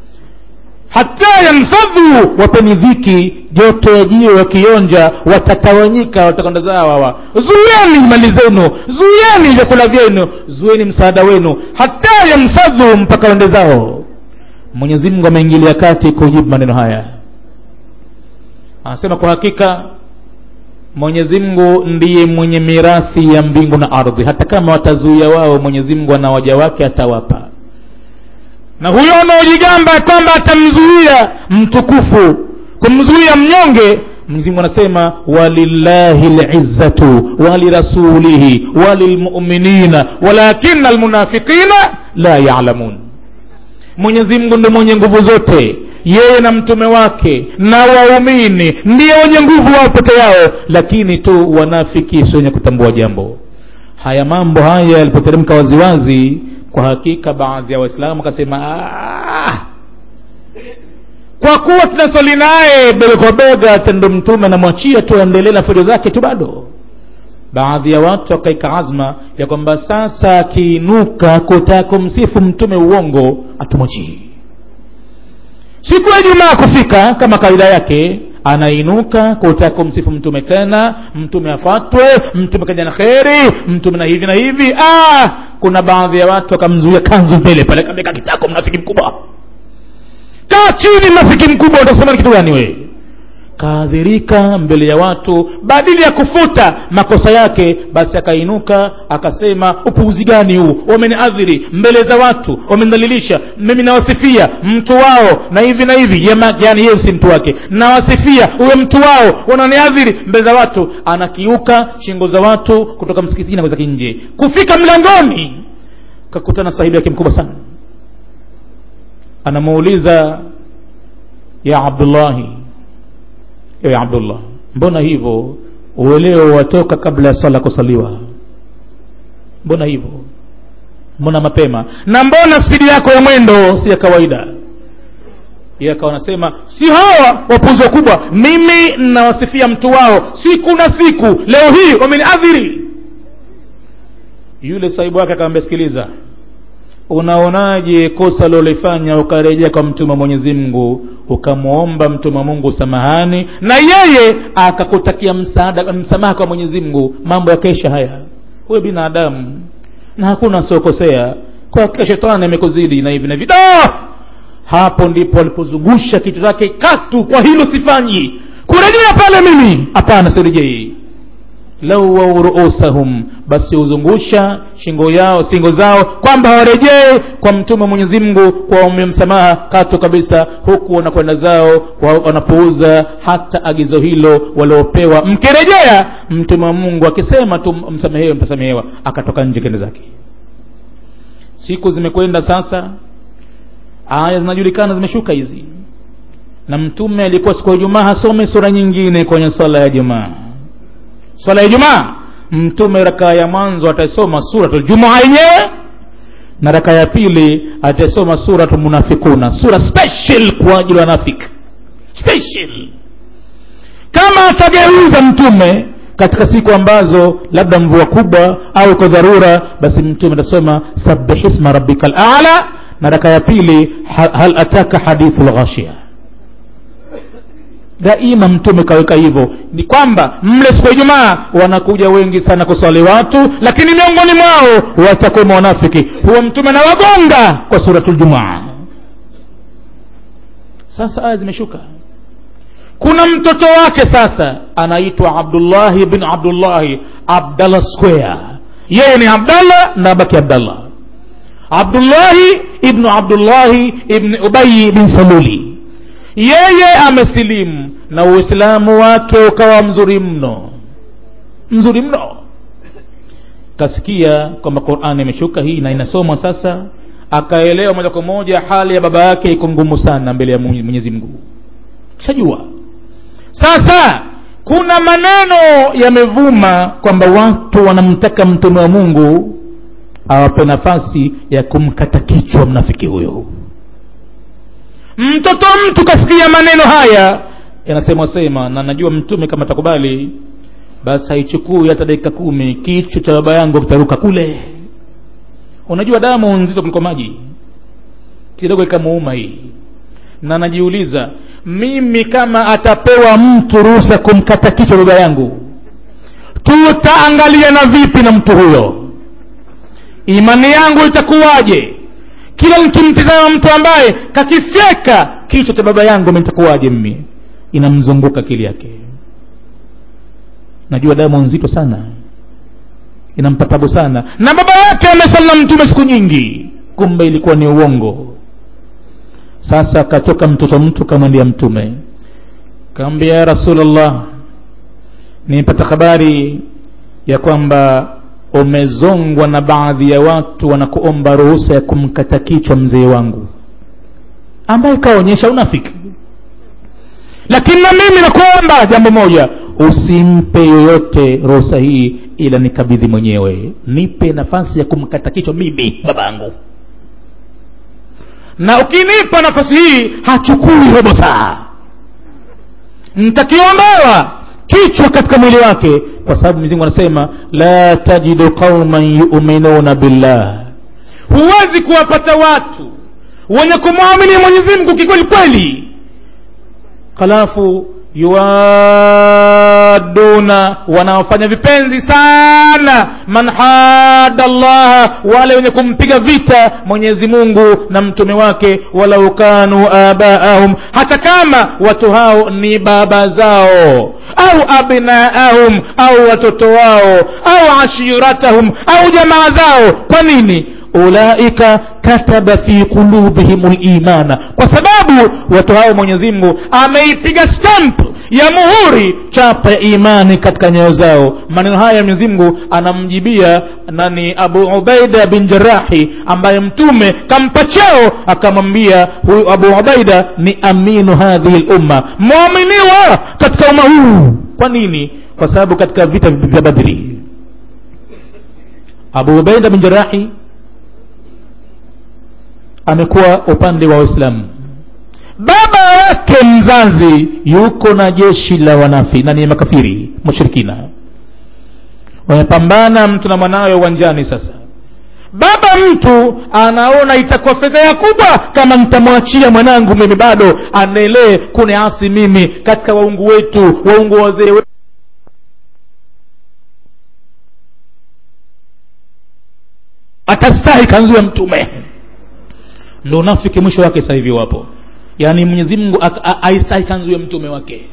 hata yanfadhu wapeni dhiki joto ya jiwe wakionja watatawanyika watakwenda zao hawa zuieni mali zenu zuieni vyakula vyenu zuieni msaada wenu hata yanfadhu mpaka wende zao mwenyezi mungu ameingilia kati kujibu maneno haya anasema kwa hakika mwenyezi mungu ndiye mwenye mirathi ya mbingu na ardhi hata kama watazuia wao mwenyezi mungu ana waja wake atawapa na huyo anaojigamba kwamba atamzuia mtukufu kumzuia mnyonge mwenyezi mungu anasema walillahi lizzatu walirasulihi walilmuminina walakina almunafiqina la yalamun mwenyezi mungu ndo mwenye nguvu zote yeye na mtume wake na waumini ndio wenye nguvu wao peke yao lakini tu wanafiki si wenye kutambua jambo haya mambo haya yalipoteremka waziwazi kwa hakika baadhi ya waislamu wakasema kwa kuwa tunasali naye bega kwa bega tendo mtume anamwachia tu aendelee na fujo zake tu bado baadhi ya watu wakaika azma ya kwamba sasa akiinuka kutaka kumsifu mtume uongo atumwachii siku ya jumaa kufika kama kawaida yake anainuka kutaka kumsifu mtume tena mtume afatwe mtume kaja na kheri mtume na hivi na hivi ah, kuna baadhi ya watu wakamzuia kanzu mbele pale kameka kitako mnafiki mkubwa kaa chini mnafiki mkubwa utasema ni kitu gani wewe kaadhirika mbele ya watu badili ya kufuta makosa yake basi akainuka akasema upuuzi gani huu wameniadhiri mbele za watu wamenidhalilisha mimi nawasifia mtu wao na hivi na hivi yani yeye si mtu wake nawasifia huyo mtu wao wananiadhiri mbele za watu anakiuka shingo za watu kutoka msikitini na kwezake nje kufika mlangoni kakutana sahibi yake mkubwa sana anamuuliza ya abdullahi ewe abdullah mbona hivyo ueleo watoka kabla ya swala kusaliwa mbona hivyo mbona mapema na mbona spidi yako ya mwendo si ya kawaida yeye akawa anasema si hawa wapuzi wakubwa mimi nawasifia mtu wao siku na siku leo hii wameniadhiri yule sahibu wake akamwambia sikiliza unaonaje kosa lolifanya ukarejea kwa mtume wa mwenyezi mungu ukamwomba mtume wa mungu samahani na yeye akakutakia msaada msamaha kwa mwenyezi mungu mambo yakaisha haya huwe binadamu na hakuna asiokosea kwa hakika shetani amekuzidi na hivi na hivi da hapo ndipo alipozungusha kichwa chake katu kwa hilo sifanyi kurejea pale mimi hapana sirejei lau wau ruusahum basi huzungusha shingo yao singo zao kwamba hawarejee kwa mtume mwenyezi mungu kuwaombea msamaha katu kabisa huku wanakwenda zao wanapuuza hata agizo hilo waliopewa mkirejea mtume wa mungu akisema tu msamehewe mtasamehewa akatoka nje kende zake siku zimekwenda sasa aya zinajulikana zimeshuka hizi na mtume alikuwa siku ya jumaa hasome sura nyingine kwenye swala ya jumaa swala ya jumaa mtume rakaa ya mwanzo atasoma suratul jumaa yenyewe na raka ya pili atasoma suratul munafikuna sura special kwa ajili ya wanafiki special kama atageuza mtume katika siku ambazo labda mvua kubwa au kwa dharura basi mtume atasoma sabihisma rabbika lala na raka ya pili hal ataka hadithu lghashia daima mtume kaweka hivyo ni kwamba mle siku ya ijumaa wanakuja wengi sana kuswali watu lakini miongoni mwao watakuwemo wanafiki huwa mtume na wagonga kwa suratul jumaa sasa aya zimeshuka kuna mtoto wake sasa anaitwa abdullahi bin abdullahi abdallah square yeye ni abdallah na baki abdallah abdullahi ibnu abdullahi ibni ubayi bin saluli yeye amesilimu na uislamu wake ukawa mzuri mno mzuri mno kasikia kwamba qurani imeshuka hii na inasomwa sasa akaelewa moja kwa moja hali ya baba yake iko ngumu sana mbele ya mwenyezi mungu shajua sasa kuna maneno yamevuma kwamba watu wanamtaka mtume wa mungu awape nafasi ya kumkata kichwa mnafiki huyo mtoto mtu kasikia maneno haya yanasemwa sema na najua mtume kama takubali basi haichukui hata dakika kumi kichwa cha baba yangu kitaruka kule unajua damu nzito kuliko maji kidogo ikamuuma hii na najiuliza mimi kama atapewa mtu ruhusa kumkata kichwa baba yangu tutaangaliana vipi na mtu huyo imani yangu itakuwaje kila nikimtizama mtu ambaye kakifyeka kichwa cha baba yangu nitakuwaje mimi inamzunguka akili yake najua damu nzito sana inampa tabu sana na baba yake amesali na mtume siku nyingi kumbe ilikuwa ni uongo sasa akatoka mtoto mtu kamwendea mtume kaambia ya rasulllah nimepata habari ya kwamba umezongwa na baadhi ya watu wanakuomba ruhusa ya kumkata kichwa mzee wangu ambaye kaonyesha unafiki lakini na mimi nakuomba jambo moja usimpe yoyote ruhusa hii ila nikabidhi mwenyewe nipe nafasi ya kumkata kichwa mimi babangu na ukinipa nafasi hii hachukui robo saa ntakiondoa kichwa katika mwili wake kwa sababu mwenyezi anasema la tajidu qauman yuminuna billah huwezi kuwapata watu wenye kumwamini mwenyezi mungu kikweli kweli halafu yuwaduna wanaofanya vipenzi sana man hada llaha wale wenye kumpiga vita mwenyezi mungu na mtume wake walau kanu abaahum hata kama watu hao ni baba zao au abnaahum au watoto wao au ashiratahum au jamaa zao kwa nini ulaika kataba fi qulubihim limana kwa sababu watu hao mwenyezi mungu ameipiga stamp ya muhuri chapa ya imani katika nyayo zao maneno haya mwenyezi mungu anamjibia nani abu ubaida bin jarahi ambaye mtume kampa cheo akamwambia huyu abu ubaida ni aminu hadhihi lumma mwaminiwa katika umma huu kwa nini kwa sababu katika vita vya badri abu ubaida bin jarahi amekuwa upande wa waislamu baba yake mzazi yuko na jeshi la wanafi na ni makafiri mushirikina wamepambana mtu na mwanawe uwanjani sasa baba mtu anaona itakuwa fedheha kubwa kama nitamwachia mwanangu mimi bado anaelee kuniasi mimi katika waungu wetu waungu wazee wetu atastahi kanzu ya mtume ndo unafiki mwisho wake sasa hivi wapo yaani mwenyezi mungu aistahi kanzu ya mtume wake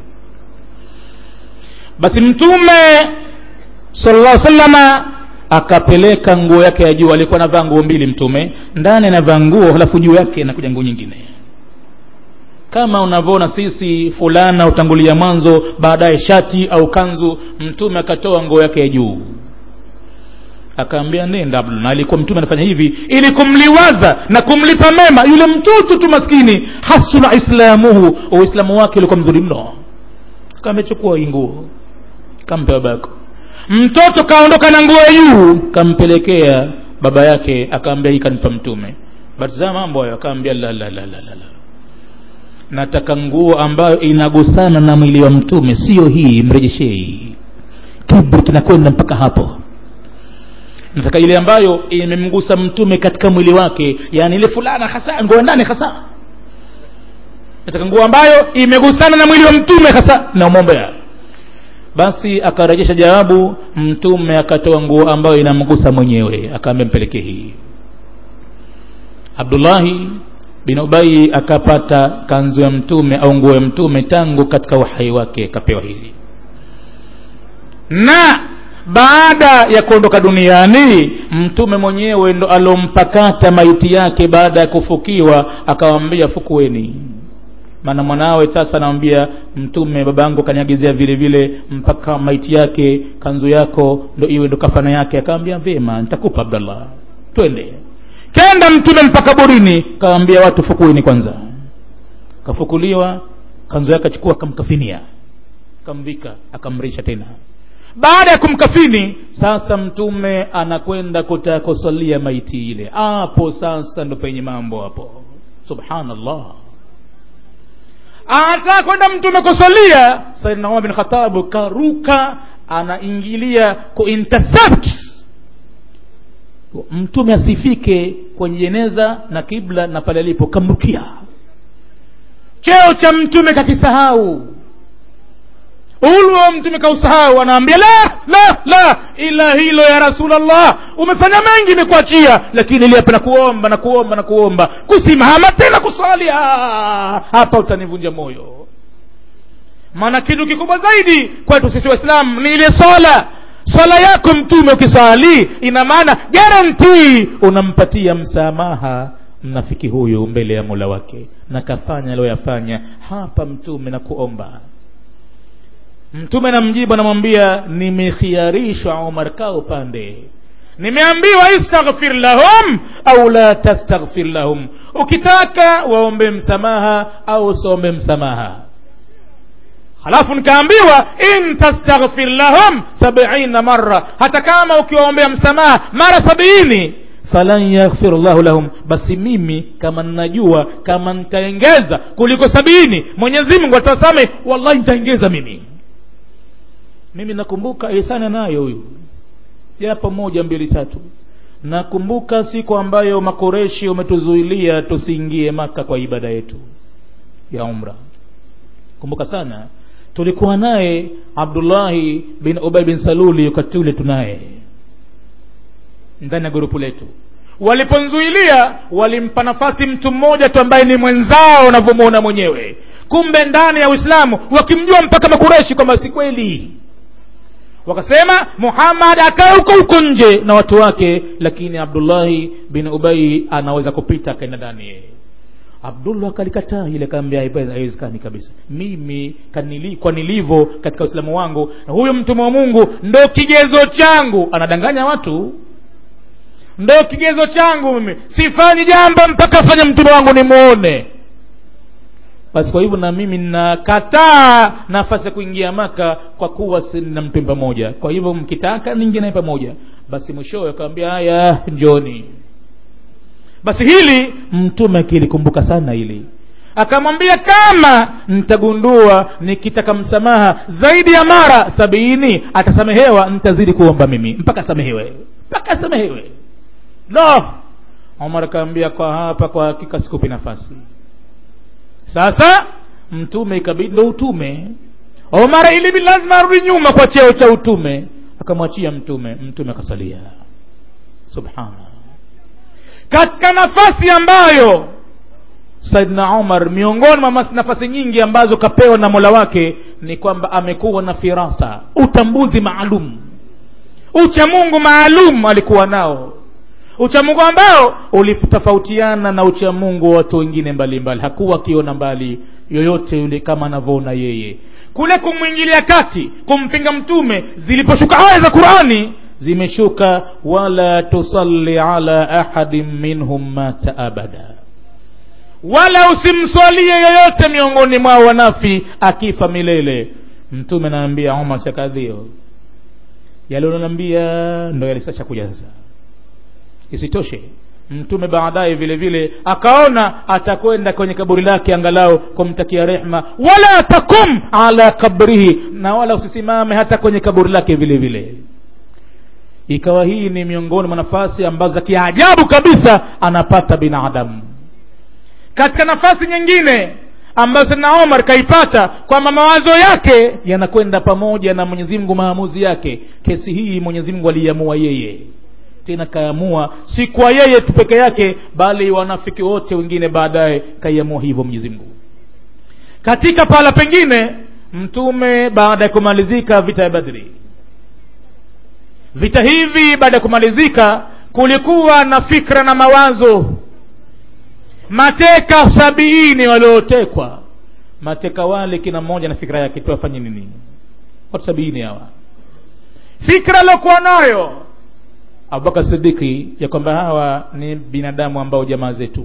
basi mtume sallallahu salama akapeleka nguo yake ya juu alikuwa anavaa nguo mbili mtume ndani anavaa nguo halafu juu yake nakuja nguo nyingine kama unavyoona sisi fulana utangulia mwanzo baadaye shati au kanzu mtume akatoa nguo yake ya juu akaambia nenda na alikuwa mtume anafanya hivi ili kumliwaza na kumlipa mema yule mtoto tu maskini hasuna islamuhu uislamu wake ulikuwa mzuri mno kamechukua hii nguo kampe babako mtoto kaondoka na nguo ya juu kampelekea baba yake akaambia hii kanipa mtume batizaa mambo hayo akaambia la la la la la la nataka nguo ambayo inagusana na mwili wa mtume sio hii mrejeshei kibri kinakwenda mpaka hapo nataka ile ambayo imemgusa mtume katika mwili wake yani ile fulana hasa nguo ndani hasa nataka nguo ambayo imegusana na mwili wa mtume hasa namwombea basi akarejesha jawabu mtume akatoa nguo ambayo inamgusa mwenyewe akaambia mpelekee hii abdullahi bin ubai akapata kanzu ya mtume au nguo ya mtume tangu katika uhai wake akapewa hili na baada ya kuondoka duniani mtume mwenyewe ndo alompakata maiti yake baada ya kufukiwa akawambia fukueni maana mwanawe sasa anamwambia mtume babangu kaniagizia vile vile mpaka maiti yake kanzu yako ndo iwe ndo kafana yake akawambia vyema nitakupa abdallah twende kenda mtume mpaka borini kawambia watu fukueni kwanza kafukuliwa kanzu yake achukua akamkafinia akamvika akamrisha tena baada ya kumkafini sasa mtume anakwenda kutakosalia maiti ile hapo sasa ndo penye mambo hapo subhanallah anataka kwenda mtume kusalia saidna umar bin khatabu karuka anaingilia kuintercept mtume asifike kwenye jeneza na kibla na pale alipo kamrukia cheo cha mtume kakisahau ulwa mtume kausahau anaambia la la la ila hilo ya rasulllah umefanya mengi imekuachia lakini ili hapa nakuomba nakuomba nakuomba kusimama tena kuswali hapa utanivunja moyo maana kitu kikubwa zaidi kwetu sisi waislamu ni ile swala swala yako mtume ukiswali ina maana garantii unampatia msamaha mnafiki huyu mbele ya mola wake na kafanya aliyoyafanya hapa mtume na kuomba mtume namjibu anamwambia nimekhiarishwa umar kaa upande nimeambiwa istaghfir lahum au la tastaghfir lahum ukitaka waombe msamaha au usiombe msamaha halafu nikaambiwa in tastaghfir lahum sabiina marra hata kama ukiwaombea msamaha mara sabiini falan yaghfir llahu lahum basi mimi kama ninajua kama nitaengeza kuliko sabini mwenyezi mungu atawasamehe wallahi nitaengeza mimi mimi nakumbuka ihsani nayo huyu japo moja mbili tatu nakumbuka siku ambayo makoreshi wametuzuilia tusiingie maka kwa ibada yetu ya umra kumbuka sana tulikuwa naye abdullahi bin ubay bin saluli wakati ule tunaye ndani ya grupu letu waliponzuilia walimpa nafasi mtu mmoja tu ambaye ni mwenzao unavyomwona mwenyewe kumbe ndani ya uislamu wakimjua mpaka makureshi kwamba si kweli wakasema muhammad akae huko huko nje na watu wake lakini abdullahi bin ubai anaweza kupita akaenda ndani yeye abdullah akalikataa ile kaambia haiwezekani kabisa mimi kanili, kwa nilivyo katika uislamu wangu na huyu mtume wa mungu ndo kigezo changu anadanganya watu ndo kigezo changu mimi sifanyi jambo mpaka afanye mtume wangu nimuone basi kwa hivyo na mimi nakataa nafasi ya kuingia maka kwa kuwa sina mtume pamoja kwa hivyo mkitaka niingie naye pamoja basi mwishowe akawambia haya njoni basi hili mtume akilikumbuka sana hili akamwambia kama nitagundua nikitaka msamaha zaidi ya mara sabini atasamehewa nitazidi kuomba mimi mpaka asamehewe mpaka asamehewe no omar akaambia kwa hapa kwa hakika sikupi nafasi sasa mtume ikabidi ndo utume omar ilibidi lazima arudi nyuma kwa cheo cha utume akamwachia mtume mtume akasalia subhana katika nafasi ambayo saidna umar miongoni mwa nafasi nyingi ambazo kapewa na mola wake ni kwamba amekuwa na firasa utambuzi maalum uchamungu maalum alikuwa nao uchamungu ambao ulitofautiana na uchamungu wa watu wengine mbalimbali hakuwa akiona mbali yoyote yule kama anavyoona yeye kule kumwingilia kati kumpinga mtume ziliposhuka aya za qurani zimeshuka wala tusalli ala ahadin minhum mata abada wala usimswalie yoyote miongoni mwao wanafi akifa milele mtume anaambia umar shakadhio yalionanaambia ndo yalisasha kuja sasa isitoshe mtume baadaye vile vile akaona atakwenda kwenye kaburi lake angalau kumtakia rehma wala takum ala kabrihi na wala usisimame hata kwenye kaburi lake vile vile ikawa hii ni miongoni mwa nafasi ambazo za kiajabu kabisa anapata binadamu katika nafasi nyingine ambayo sana omar kaipata kwamba mawazo yake yanakwenda pamoja na mwenyezi mungu maamuzi yake kesi hii mwenyezi mungu aliiamua yeye tena kaamua si kwa yeye tu peke yake bali wanafiki wote wengine baadaye kaiamua hivyo mwenyezi mungu katika pahala pengine mtume baada ya kumalizika vita ya badri vita hivi baada ya kumalizika kulikuwa na fikra na mawazo mateka sabiini waliotekwa mateka wale kina mmoja na fikra yake tuwafanye nini watu sabiini hawa fikra aliokuwa nayo abubakar sidiki ya kwamba hawa ni binadamu ambao jamaa zetu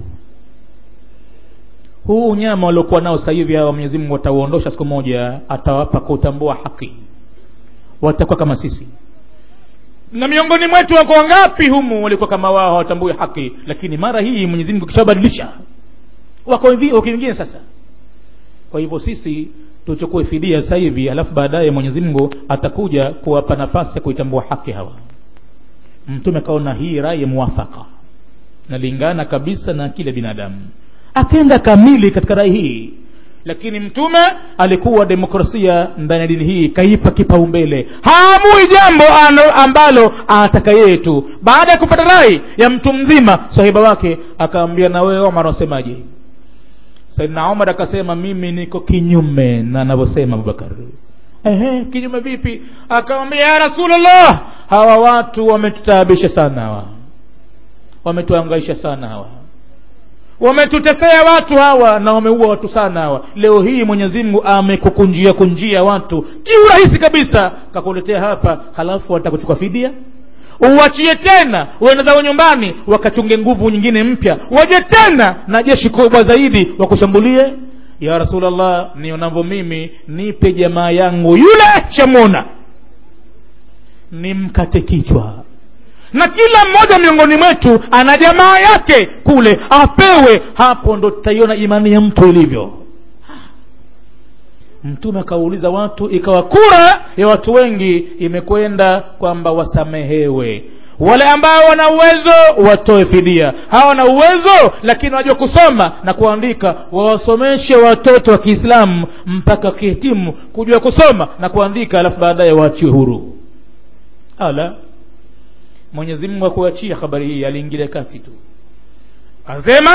huu unyama waliokuwa nao sasa hivi hawa mwenyezi mungu watauondosha siku moja atawapa kutambua haki watakuwa kama sisi na miongoni mwetu wako wangapi humu walikuwa kama wao hawatambui haki lakini mara hii mwenyezi mungu kishabadilisha wako wengine sasa kwa hivyo sisi tuchukue fidia sasa hivi alafu baadaye mwenyezi mungu atakuja kuwapa nafasi ya kuitambua haki hawa mtume akaona hii rai muwafaka nalingana kabisa na kile binadamu akenda kamili katika rai hii lakini mtume alikuwa demokrasia ndani ya dini hii kaipa kipaumbele haamui jambo ambalo anataka yeye tu baada ya kupata rai ya mtu mzima sahiba wake akaambia na wewe omar wasemaje saidna omar akasema mimi niko kinyume na anavyosema abubakar ehe kinyume vipi akamwambia ya rasulllah hawa watu wametutaabisha sana hawa wametuangaisha sana hawa wametutesea watu hawa na wameua watu sana hawa leo hii mwenyezi mungu amekukunjia kunjia watu kiurahisi kabisa kakuletea hapa halafu watakuchukua fidia uwachie tena uende zao nyumbani wakachunge nguvu nyingine mpya waje tena na jeshi kubwa zaidi wakushambulie ya rasulllah nionavyo mimi nipe jamaa yangu yule shamona nimkate kichwa na kila mmoja miongoni mwetu ana jamaa yake kule apewe hapo ndo tutaiona imani ya mtu ilivyo mtume akauliza watu ikawa kura ya watu wengi imekwenda kwamba wasamehewe wale ambao wana uwezo watoe fidia hawana uwezo lakini wajua kusoma na kuandika wawasomeshe watoto wa kiislamu mpaka wakihitimu kujua kusoma na kuandika alafu baadaye waachiwe huru ala mwenyezi mungu akuachia habari hii aliingilia kati tu asema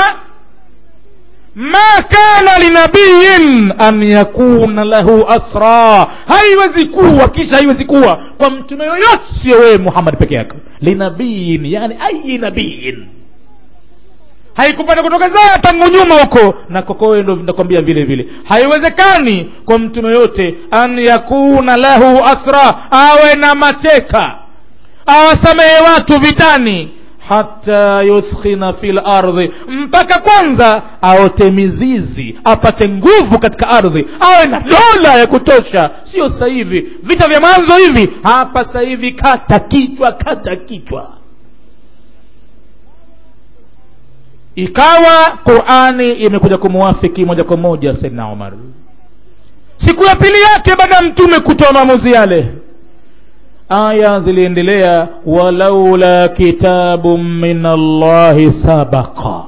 ma kana linabiyin an yakuna lahu asra haiwezi kuwa kisha haiwezi kuwa kwa mtume yoyote sio wewe muhammad peke yako linabiyin yani ayi nabiyin haikupata kutokezea tangu nyuma huko na kokowe ndo nakwambia vile vile haiwezekani kwa mtume yote an yakuna lahu asra awe na mateka awasamehe watu vitani hata yuskhina fil ardhi mpaka kwanza aote mizizi apate nguvu katika ardhi awe na dola ya kutosha sio sasa hivi vita vya mwanzo hivi hapa sasa hivi kata kichwa kata kichwa ikawa qurani imekuja kumuwafiki moja kwa moja saidna umar siku ya pili yake baada ya mtume kutoa maamuzi yale aya ziliendelea walaula kitabu min allahi sabaqa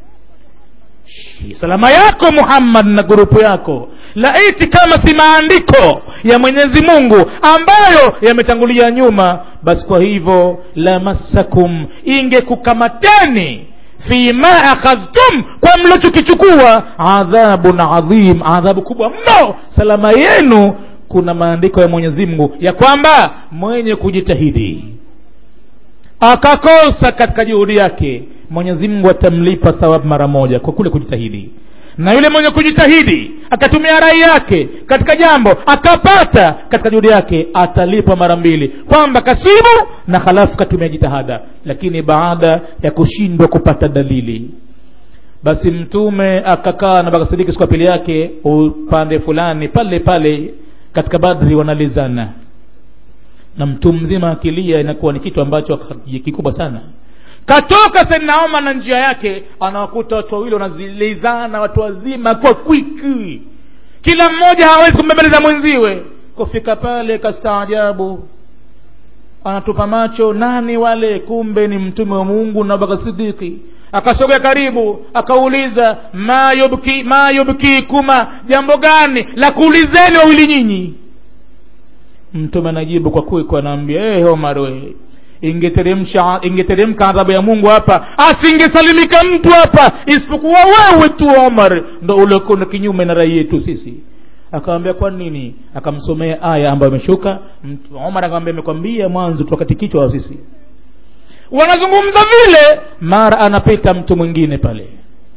salama yako muhammad na grupu yako laiti kama si maandiko ya mwenyezi mungu ambayo yametangulia nyuma basi kwa hivyo lamassakum ingekukamateni fima akhadhtum kwa mlochokichukua adhabun adhim adhabu kubwa mno salama yenu kuna maandiko ya mwenyezi mungu ya kwamba mwenye kujitahidi akakosa katika juhudi yake mwenyezi mungu atamlipa thawabu mara moja kwa kule kujitahidi na yule mwenye kujitahidi akatumia rai yake katika jambo akapata katika juhudi yake atalipwa mara mbili kwamba kasibu na halafu katumia jitihada lakini baada ya kushindwa kupata dalili basi mtume akakaa na bakasidiki siku ya pili yake upande fulani pale pale katika badri wanalizana na mtu mzima akilia inakuwa ni kitu ambacho kikubwa sana katoka sedna omar na njia yake anawakuta watu wawili wanazilizana watu wazima kwa kwiki kila mmoja hawezi kumbembeleza mwenziwe kufika pale kastaajabu anatupa macho nani wale kumbe ni mtume wa mungu na baka sidiki akasogea karibu akauliza ma yubki ma yubkikuma jambo gani la kuulizeni wawili nyinyi mtume anajibu kwa kwiko anaambia hey, omar we ingeteremsha ingeteremka adhabu ya mungu hapa asingesalimika mtu hapa isipokuwa wewe tu omar ndo uliokwenda kinyume na rai yetu sisi akamwambia kwa nini akamsomea aya ambayo imeshuka omar akamwambia amekwambia mwanzo tukati kichwa wa sisi wanazungumza vile mara anapita mtu mwingine pale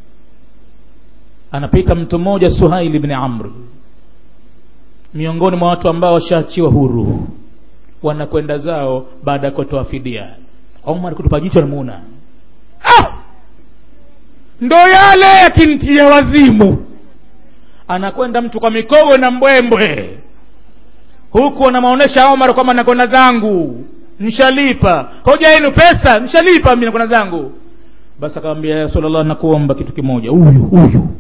anapita mtu mmoja suhaili bni amr miongoni mwa watu ambao washaachiwa huru wanakwenda zao baada ya kutoa fidia omar kutupa jicho namuona ah! ndo yale yakintia wazimu anakwenda mtu kwa mikogo na mbwembwe huku anamaonyesha omar kwamba nakwenda zangu nshalipa hoja yenu pesa nshalipa mi nakwenda zangu basi akamwambia ya rasulllah nakuomba kitu kimoja huyu huyu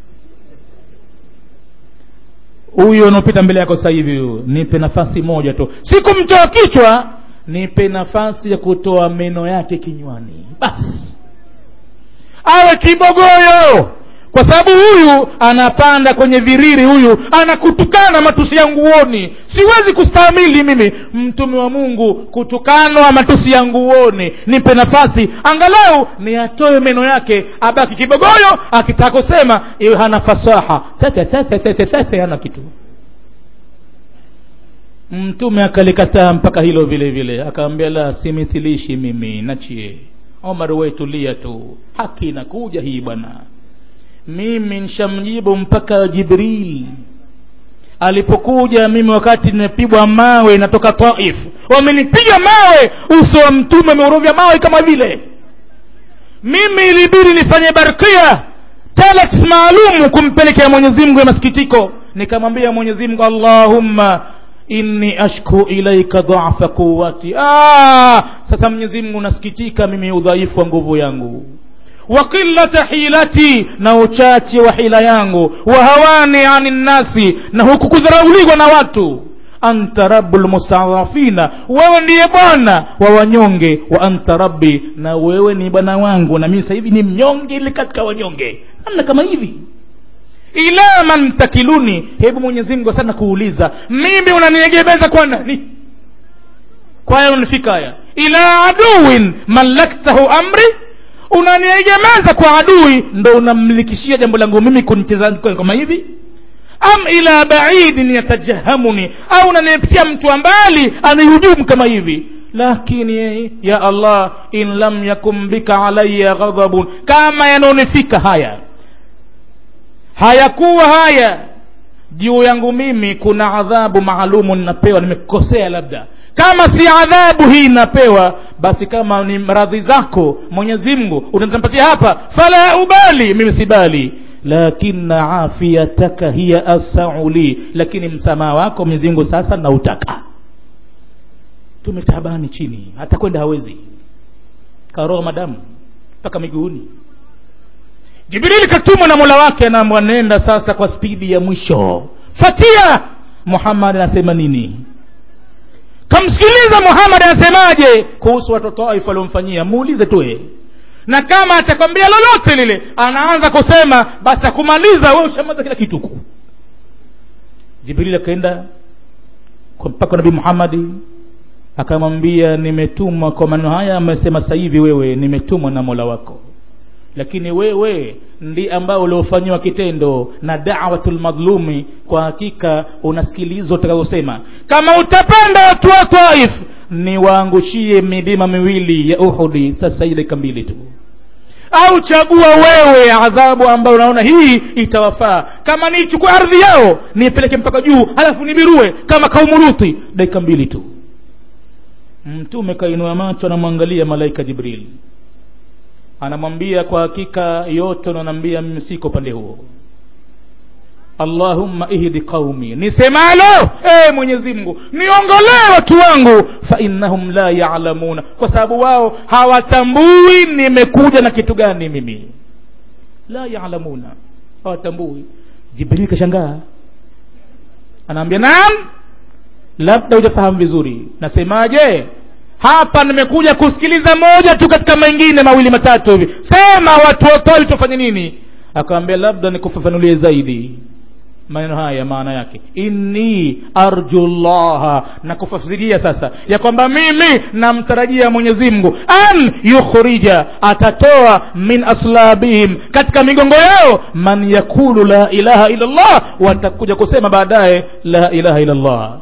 huyu unaopita mbele yako sasa hivi huyu nipe nafasi moja tu sikumtoa kichwa nipe nafasi ya kutoa meno yake kinywani basi awe kibogoyo kwa sababu huyu anapanda kwenye viriri huyu anakutukana matusi yangu uoni siwezi kustahimili mimi mtume wa mungu kutukanwa matusi yangu uoni nipe nafasi angalau niyatoe meno yake abaki kibogoyo akitaka kusema iwe hana fasaha tete hana kitu mtume akalikataa mpaka hilo vile vile akaambia la simithilishi mimi nachie omar wetulia tu haki inakuja hii bwana mimi nshamjibu mpaka jibril alipokuja mimi wakati nimepigwa mawe natoka taif wamenipiga mawe uso wa mtume ameuruvya mawe kama vile mimi ilibidi nifanye barkia talax maalumu kumpelekea mwenyezi mungu ya masikitiko nikamwambia mwenyezi mungu allahumma inni ashku ilaika dhafa quwati ah, sasa mwenyezi mungu nasikitika mimi udhaifu wa nguvu yangu wa qillata hilati na uchache wa hila yangu wa hawani ani nnasi na huku kudharauliwa na watu anta rabu lmustadhafina wewe ndiye bwana wa wanyonge wa anta rabbi na wewe ni bwana wangu na mimi sasa hivi ni mnyonge ile katika wanyonge namna kama hivi ila man takiluni hebu mwenyezi mungu sana kuuliza mimi unaniegemeza kwa nani kwa haya unanifika haya ila aduwin malaktahu amri unaniegemeza kwa adui ndo unamlikishia jambo langu mimi kunicheza kama hivi am ila baidin yatajahamuni au unanipitia mtu wa mbali anihujumu kama hivi lakini ya allah in lam yakun bika alaya ghadhabun kama yanaonifika haya hayakuwa haya juu yangu mimi kuna adhabu maalumu ninapewa nimekosea labda kama si adhabu hii napewa basi kama ni radhi zako mwenyezi mungu unatampatia hapa fala ubali mimi sibali lakina afiyataka hiya asau li lakini msamaha wako mwenyezi mungu sasa nautaka tumetabani chini hata kwenda hawezi karoa madamu mpaka miguuni jibrili katumwa na mola wake anaambwa nenda sasa kwa spidi ya mwisho fatia muhammad anasema nini kamsikiliza muhammad anasemaje kuhusu watoto waifu waliomfanyia muulize tuwe na kama atakwambia lolote lile anaanza kusema basi akumaliza we ushamaza kila kitu huku jibrili akaenda mpaka nabii muhammadi akamwambia nimetumwa kwa maneno haya amesema sasa hivi wewe nimetumwa na mola wako lakini wewe ndi ambao uliofanyiwa kitendo na dawatul madhlumi kwa hakika unasikilizwa utakazosema kama utapenda watu wa taif niwaangushie milima miwili ya uhudi sasa hii dakika mbili tu au chagua wewe adhabu ambayo unaona hii itawafaa kama niichukue ardhi yao niipeleke mpaka juu halafu nibirue kama kaumuruthi dakika mbili tu mtume kainua macho anamwangalia malaika jibril anamwambia kwa hakika yote unanaambia mimi siko upande huo allahumma ihdi qaumi nisemalo e mwenyezi mungu niongolee watu wangu fa innahum la yalamuna kwa sababu wao hawatambui nimekuja na kitu gani mimi la yalamuna hawatambui jibril kashangaa anaambia naam labda hujafahamu vizuri nasemaje hapa nimekuja kusikiliza moja tu katika mengine mawili matatu hivi sema watu watoi tufanye nini akawambia labda nikufafanulie zaidi maneno haya maana yake inni arju llaha na kufasiria sasa ya kwamba mimi namtarajia mwenyezi mungu an yukhrija atatoa min aslabihim katika migongo yao man yakulu la ilaha illa llah watakuja kusema baadaye la ilaha illa llah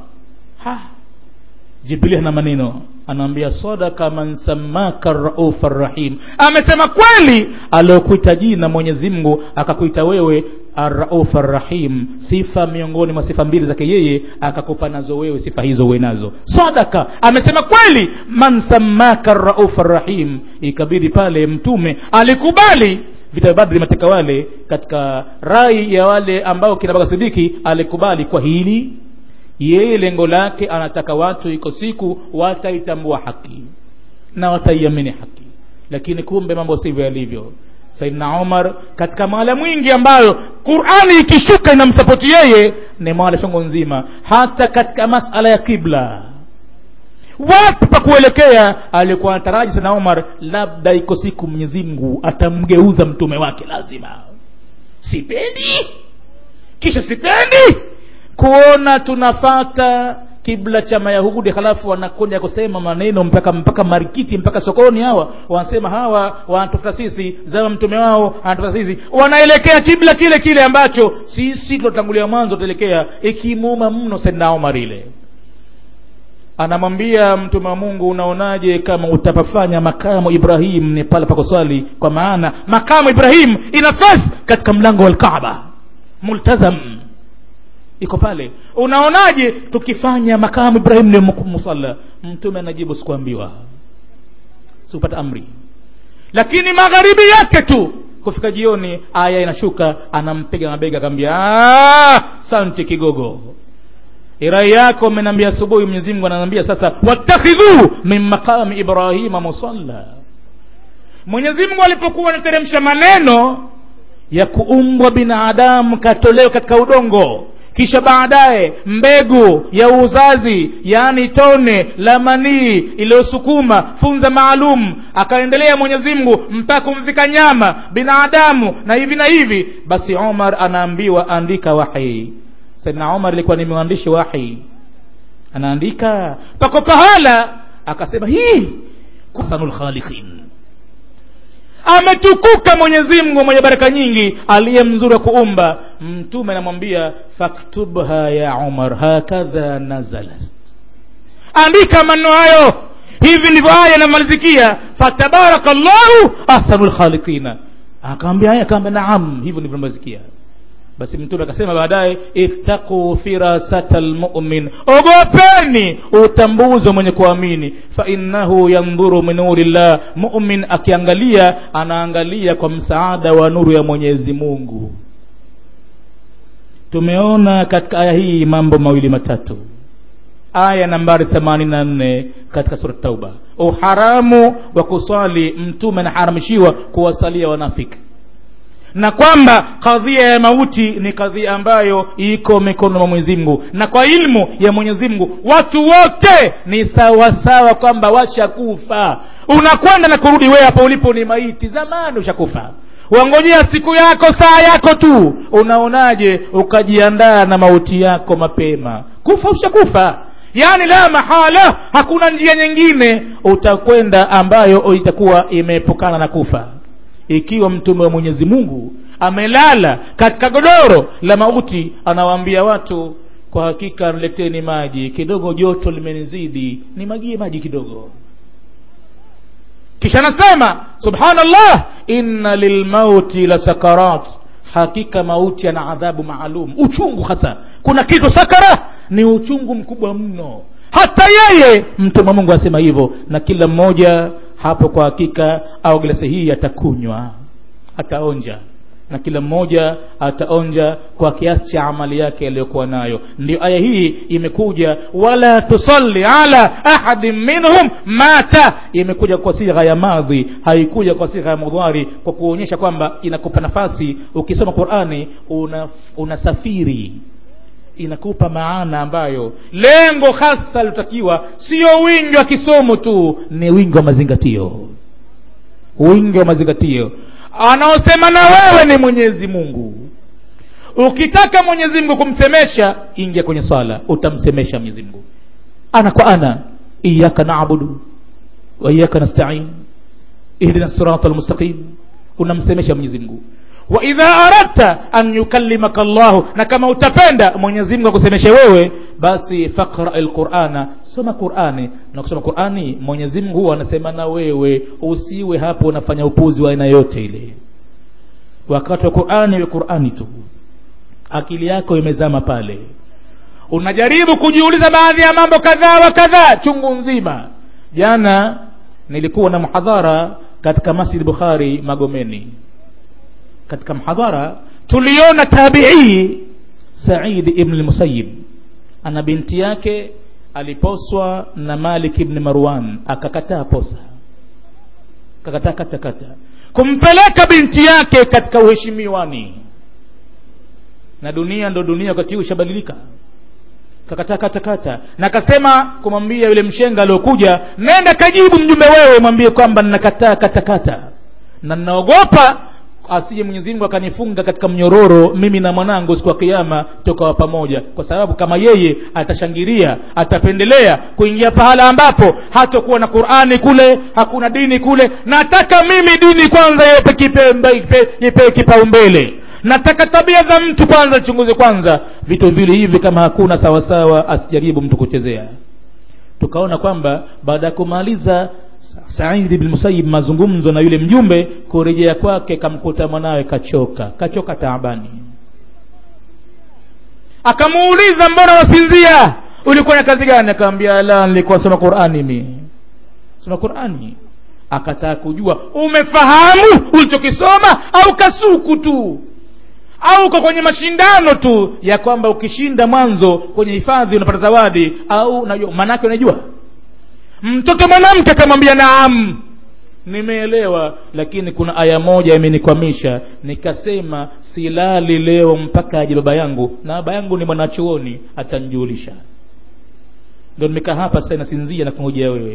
jibrili ana maneno anaambia sadaka man samaka raufa rahim amesema kweli aliokuita jina mwenyezi mungu akakuita wewe arrauf arrahim sifa miongoni mwa sifa mbili zake yeye akakupa nazo wewe sifa hizo uwe nazo sadaka amesema kweli man samaka rauf arrahim ikabidi pale mtume alikubali vita vya badri mateka wale katika rai ya wale ambao kina baka sidiki alikubali kwa hili yeye lengo lake anataka watu iko siku wataitambua haki na wataiamini haki lakini kumbe mambo sivyo yalivyo saidna umar katika mahala mwingi ambayo qurani ikishuka inamsapoti yeye ni mahala chongo nzima hata katika masala ya kibla wapi pa kuelekea alikuwa anataraji sana umar labda iko siku mwenyezi mungu atamgeuza mtume wake lazima sipendi kisha sipendi kuona tunafata kibla cha mayahudi halafu wanakuja kusema maneno mpaka mpaka marikiti mpaka sokoni hawa wanasema hawa wanatafuta sisi zama mtume wao anatafuta sisi wanaelekea kibla kile kile ambacho sisi tulotangulia mwanzo tuelekea ikimuuma mno sedna omar ile anamwambia mtume wa mungu unaonaje kama utapafanya makamu ibrahim ni pale pakoswali kwa maana makamu ibrahim ina fasi katika mlango wa lkaaba multazam iko pale unaonaje tukifanya makamu ibrahim ni musalla mtume anajibu sikuambiwa sikupata amri lakini magharibi yake tu kufika jioni aya inashuka anampiga mabega akaambia santi kigogo rai yako umeniambia asubuhi mwenyezi mungu ananiambia sasa wattakhidhu min maqami ibrahima musalla mwenyezi mungu alipokuwa anateremsha maneno ya kuumbwa binadamu katolewa katika udongo kisha baadaye mbegu ya uzazi yaani tone la manii iliyosukuma funza maalum akaendelea mwenyezi mungu mpaka kumfika nyama binadamu na hivi na hivi basi umar anaambiwa andika wahi saidna umar ilikuwa ni mwandishi wahi anaandika pako pahala akasema hii kusanul khaliqin ametukuka mwenyezi mungu mwenye baraka nyingi aliye mzuri wa kuumba mtume anamwambia faktubha ya umar hakadha nazalat andika maneno hayo hivi ndivyo aya inamalizikia fatabaraka llahu ahsanu lkhaliqina akaambia aya akaambia naam hivyo ndivyo namalizikia basi mtume akasema baadaye ittaquu firasata lmumin ogopeni utambuzi wa mwenye kuamini fainnahu yandhuru min nuri llah mumin akiangalia anaangalia kwa msaada wa nuru ya mwenyezi mungu tumeona katika aya hii mambo mawili matatu aya nambari 84 katika sura tauba uharamu wa kuswali mtume anaharamishiwa kuwasalia wanafiki na kwamba kadhia ya mauti ni kadhia ambayo iko mikono mwa mwenyezi mungu na kwa ilmu ya mwenyezi mungu watu wote ni sawasawa kwamba washakufa unakwenda na kurudi wewe hapo ulipo ni maiti zamani ushakufa wangojea siku yako saa yako tu unaonaje ukajiandaa na mauti yako mapema kufa ushakufa yaani la mahala hakuna njia nyingine utakwenda ambayo itakuwa imeepukana na kufa ikiwa mtume wa mwenyezi mungu amelala katika godoro la mauti anawaambia watu kwa hakika nileteni maji kidogo joto limenizidi nimagie maji kidogo kisha anasema subhanallah inna lilmauti la sakarat hakika mauti yana adhabu maalum uchungu hasa kuna kitu sakara ni uchungu mkubwa mno hata yeye mtume wa mungu asema hivyo na kila mmoja hapo kwa hakika au glasi hii atakunywa ataonja na kila mmoja ataonja kwa kiasi cha amali yake aliyokuwa nayo ndio aya hii imekuja wala tusalli ala ahadin minhum mata imekuja kwa sigha ya madhi haikuja kwa sigha ya mudhari kwa kuonyesha kwamba inakupa nafasi ukisoma qurani unasafiri una inakupa maana ambayo lengo hasa lilotakiwa sio wingi wa kisomo tu ni wingi wa mazingatio wingi wa mazingatio anaosema na wewe ni mwenyezi mungu ukitaka mwenyezi mungu kumsemesha ingia kwenye swala utamsemesha mwenyezi mungu ana kwa ana iyaka nabudu wa iyaka nastain ihdina sirata almustaqim unamsemesha mwenyezi mungu wa idha aradta an yukallimaka llahu na kama utapenda mwenyezi mungu akusemeshe wewe basi faqra lqurana soma qurani na kusoma qurani mwenyezi mungu huwa anasema na wewe usiwe hapo unafanya upuzi wa aina yote ile wakati wa qurani we qurani tu akili yako imezama pale unajaribu kujiuliza baadhi ya mambo kadhaa wa kadhaa chungu nzima jana nilikuwa na mhadhara katika masjid bukhari magomeni katika mhadhara tuliona tabii said ibn lmusayib ana binti yake aliposwa na malik ibn marwan akakataa posa akakataa katakata kumpeleka binti yake katika uheshimiwani na dunia ndo dunia wakati huu ishabadilika kakataa katakata na akasema kumwambia yule mshenga aliokuja nenda kajibu mjumbe wewe mwambie kwamba ninakataa katakata na ninaogopa asije mwenyezi mungu akanifunga katika mnyororo mimi na mwanangu siku ya kiama tukawa pamoja kwa sababu kama yeye atashangilia atapendelea kuingia pahala ambapo hatakuwa na qurani kule hakuna dini kule nataka mimi dini kwanza ipewe kipaumbele nataka tabia za mtu kwanza chunguze kwanza vitu vile hivi kama hakuna sawasawa asijaribu mtu kuchezea tukaona kwamba baada ya kumaliza saidi bin musayib mazungumzo na yule mjumbe kurejea kwake kamkuta mwanawe kachoka kachoka taabani akamuuliza mbona wasinzia ulikuwa na kazi gani akaambia la nilikuwa soma qurani mi soma qurani akataka kujua umefahamu ulichokisoma au kasuku tu au uko kwenye mashindano tu ya kwamba ukishinda mwanzo kwenye hifadhi unapata zawadi au unajua maanake unajua mtoto mwanamke akamwambia naam nimeelewa lakini kuna aya moja imenikwamisha nikasema silali leo mpaka aje baba yangu na baba yangu ni mwanachuoni atanjulisha ndo nimekaa hapa sasa nasinzia na kungojea wewe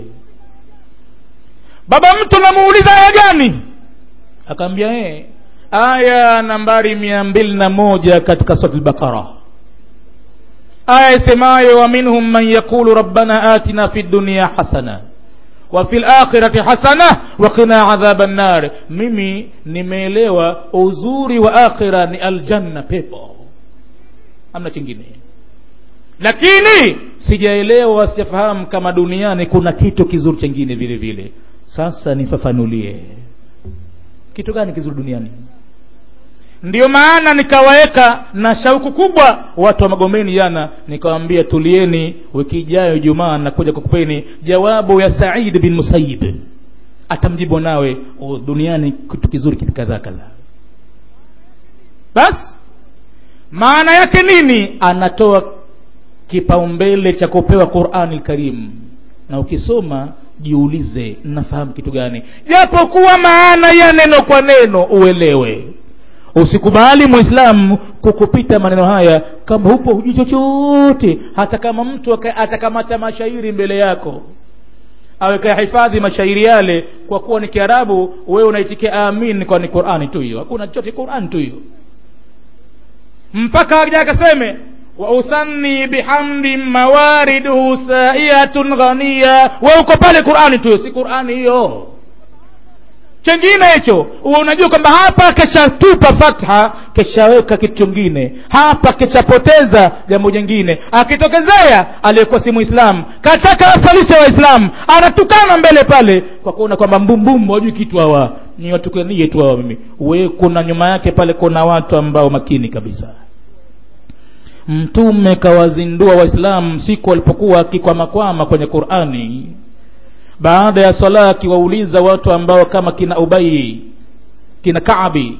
baba mtu namuuliza aya gani akaambia ee aya nambari mia mbili na moja katika sura al-Baqara aya isemayo wa minhum man yaqulu rabbana atina fi dunya hasana wa fil akhirati hasana wa qina adhaban nar mimi nimeelewa uzuri wa akhira ni aljanna pepo amna kingine lakini sijaelewa sijafahamu kama duniani kuna kitu kizuri chengine vile vile sasa nifafanulie kitu gani kizuri duniani ndiyo maana nikawaweka na shauku kubwa watu wa magomeni jana nikawambia tulieni wiki ijayo jumaa nakuja kukupeni jawabu ya said bin musayib atamjibu nawe o, duniani kitu kizuri kitu kadhaa kadhaa basi maana yake nini anatoa kipaumbele cha kupewa qurani lkarim na ukisoma jiulize nafahamu kitu gani japokuwa maana ya neno kwa neno uelewe usikubali mwislamu kukupita maneno haya kama hupo hujui chochote hata kama mtu atakamata mashairi mbele yako aweka hifadhi mashairi yale kwa kuwa ni kiarabu wewe unaitikia amin kwa ni qurani tu hiyo hakuna chochote qurani tu hiyo mpaka aja akaseme wausanni bihamdi mawariduhu saiyatun ghaniya we uko pale qurani tu si qurani hiyo chengine hicho unajua kwamba hapa keshatupa fatha keshaweka kitu chingine hapa keshapoteza jambo jingine akitokezea aliyekuwa si mwislamu kataka asalishe waislamu anatukana mbele pale kwa kuona kwamba mbumbumbu wajui kitu hawa ni watukanie tu hawa mimi we kuna nyuma yake pale kuna watu ambao makini kabisa mtume kawazindua waislamu siku walipokuwa akikwamakwama kwenye qurani baada ya sala akiwauliza watu ambao kama kina ubai kina kaabi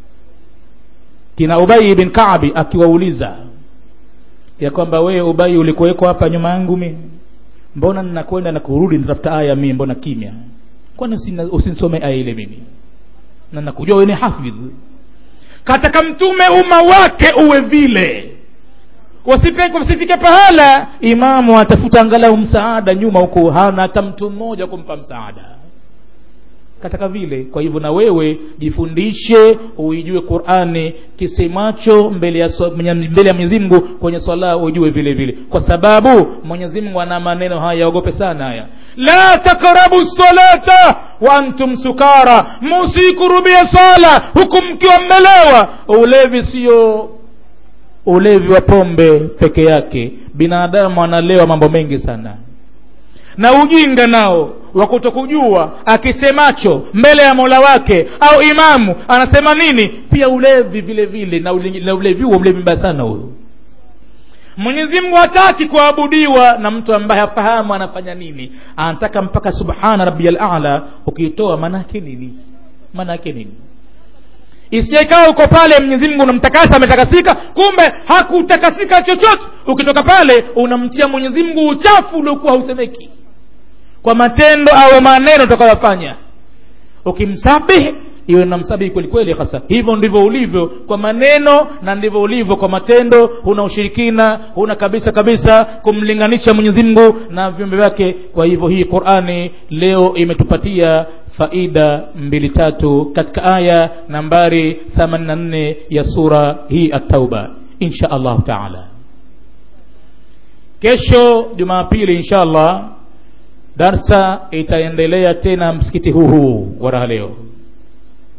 kina ubai bin kaabi akiwauliza ya kwamba wewe ubai ulikuweko hapa nyuma yangu mi mbona ninakwenda na kurudi nitafuta aya mi mbona kimya kwani usinisome aya ile mimi na nakujua wewe ni hafidh kataka mtume umma wake uwe vile wasifike pahala imamu atafuta angalau msaada nyuma huko hana hata mtu mmoja kumpa msaada kataka vile kwa hivyo na wewe jifundishe uijue qurani kisemacho mbele ya so, mbele ya mwenyezi mungu kwenye swala ujue vile vile kwa sababu mwenyezi mungu ana maneno haya yaogope sana haya la takrabu salata wa antum sukara musikurubia sala huku mkiwa mmelewa ulevi sio ulevi wa pombe peke yake binadamu analewa mambo mengi sana na ujinga nao wa kutokujua akisemacho mbele ya mola wake au imamu anasema nini pia ulevi vile vile na ule- na ulevi huo mlevi mbaya sana huyo mwenyezi mungu hataki kuabudiwa na mtu ambaye hafahamu anafanya nini anataka mpaka subhana rabbiyal a'la ukiitoa maanaake nini maanaake nini isije ikawa uko pale mwenyezi mungu unamtakasa ametakasika kumbe hakutakasika chochote ukitoka pale unamtia mwenyezi mungu uchafu uliokuwa hausemeki kwa matendo au maneno utakayofanya ukimsabihi iwe namsabihi kweli kweli hasa hivyo ndivyo ulivyo kwa maneno na ndivyo ulivyo kwa matendo huna ushirikina huna kabisa kabisa kumlinganisha mwenyezi mungu na viumbe vyake kwa hivyo hii qurani leo imetupatia faida mbili tatu katika aya nambari 84 ya sura hii at-tauba insha allahu taala kesho jumapili insha allah darsa itaendelea tena msikiti huu huu wa raha leo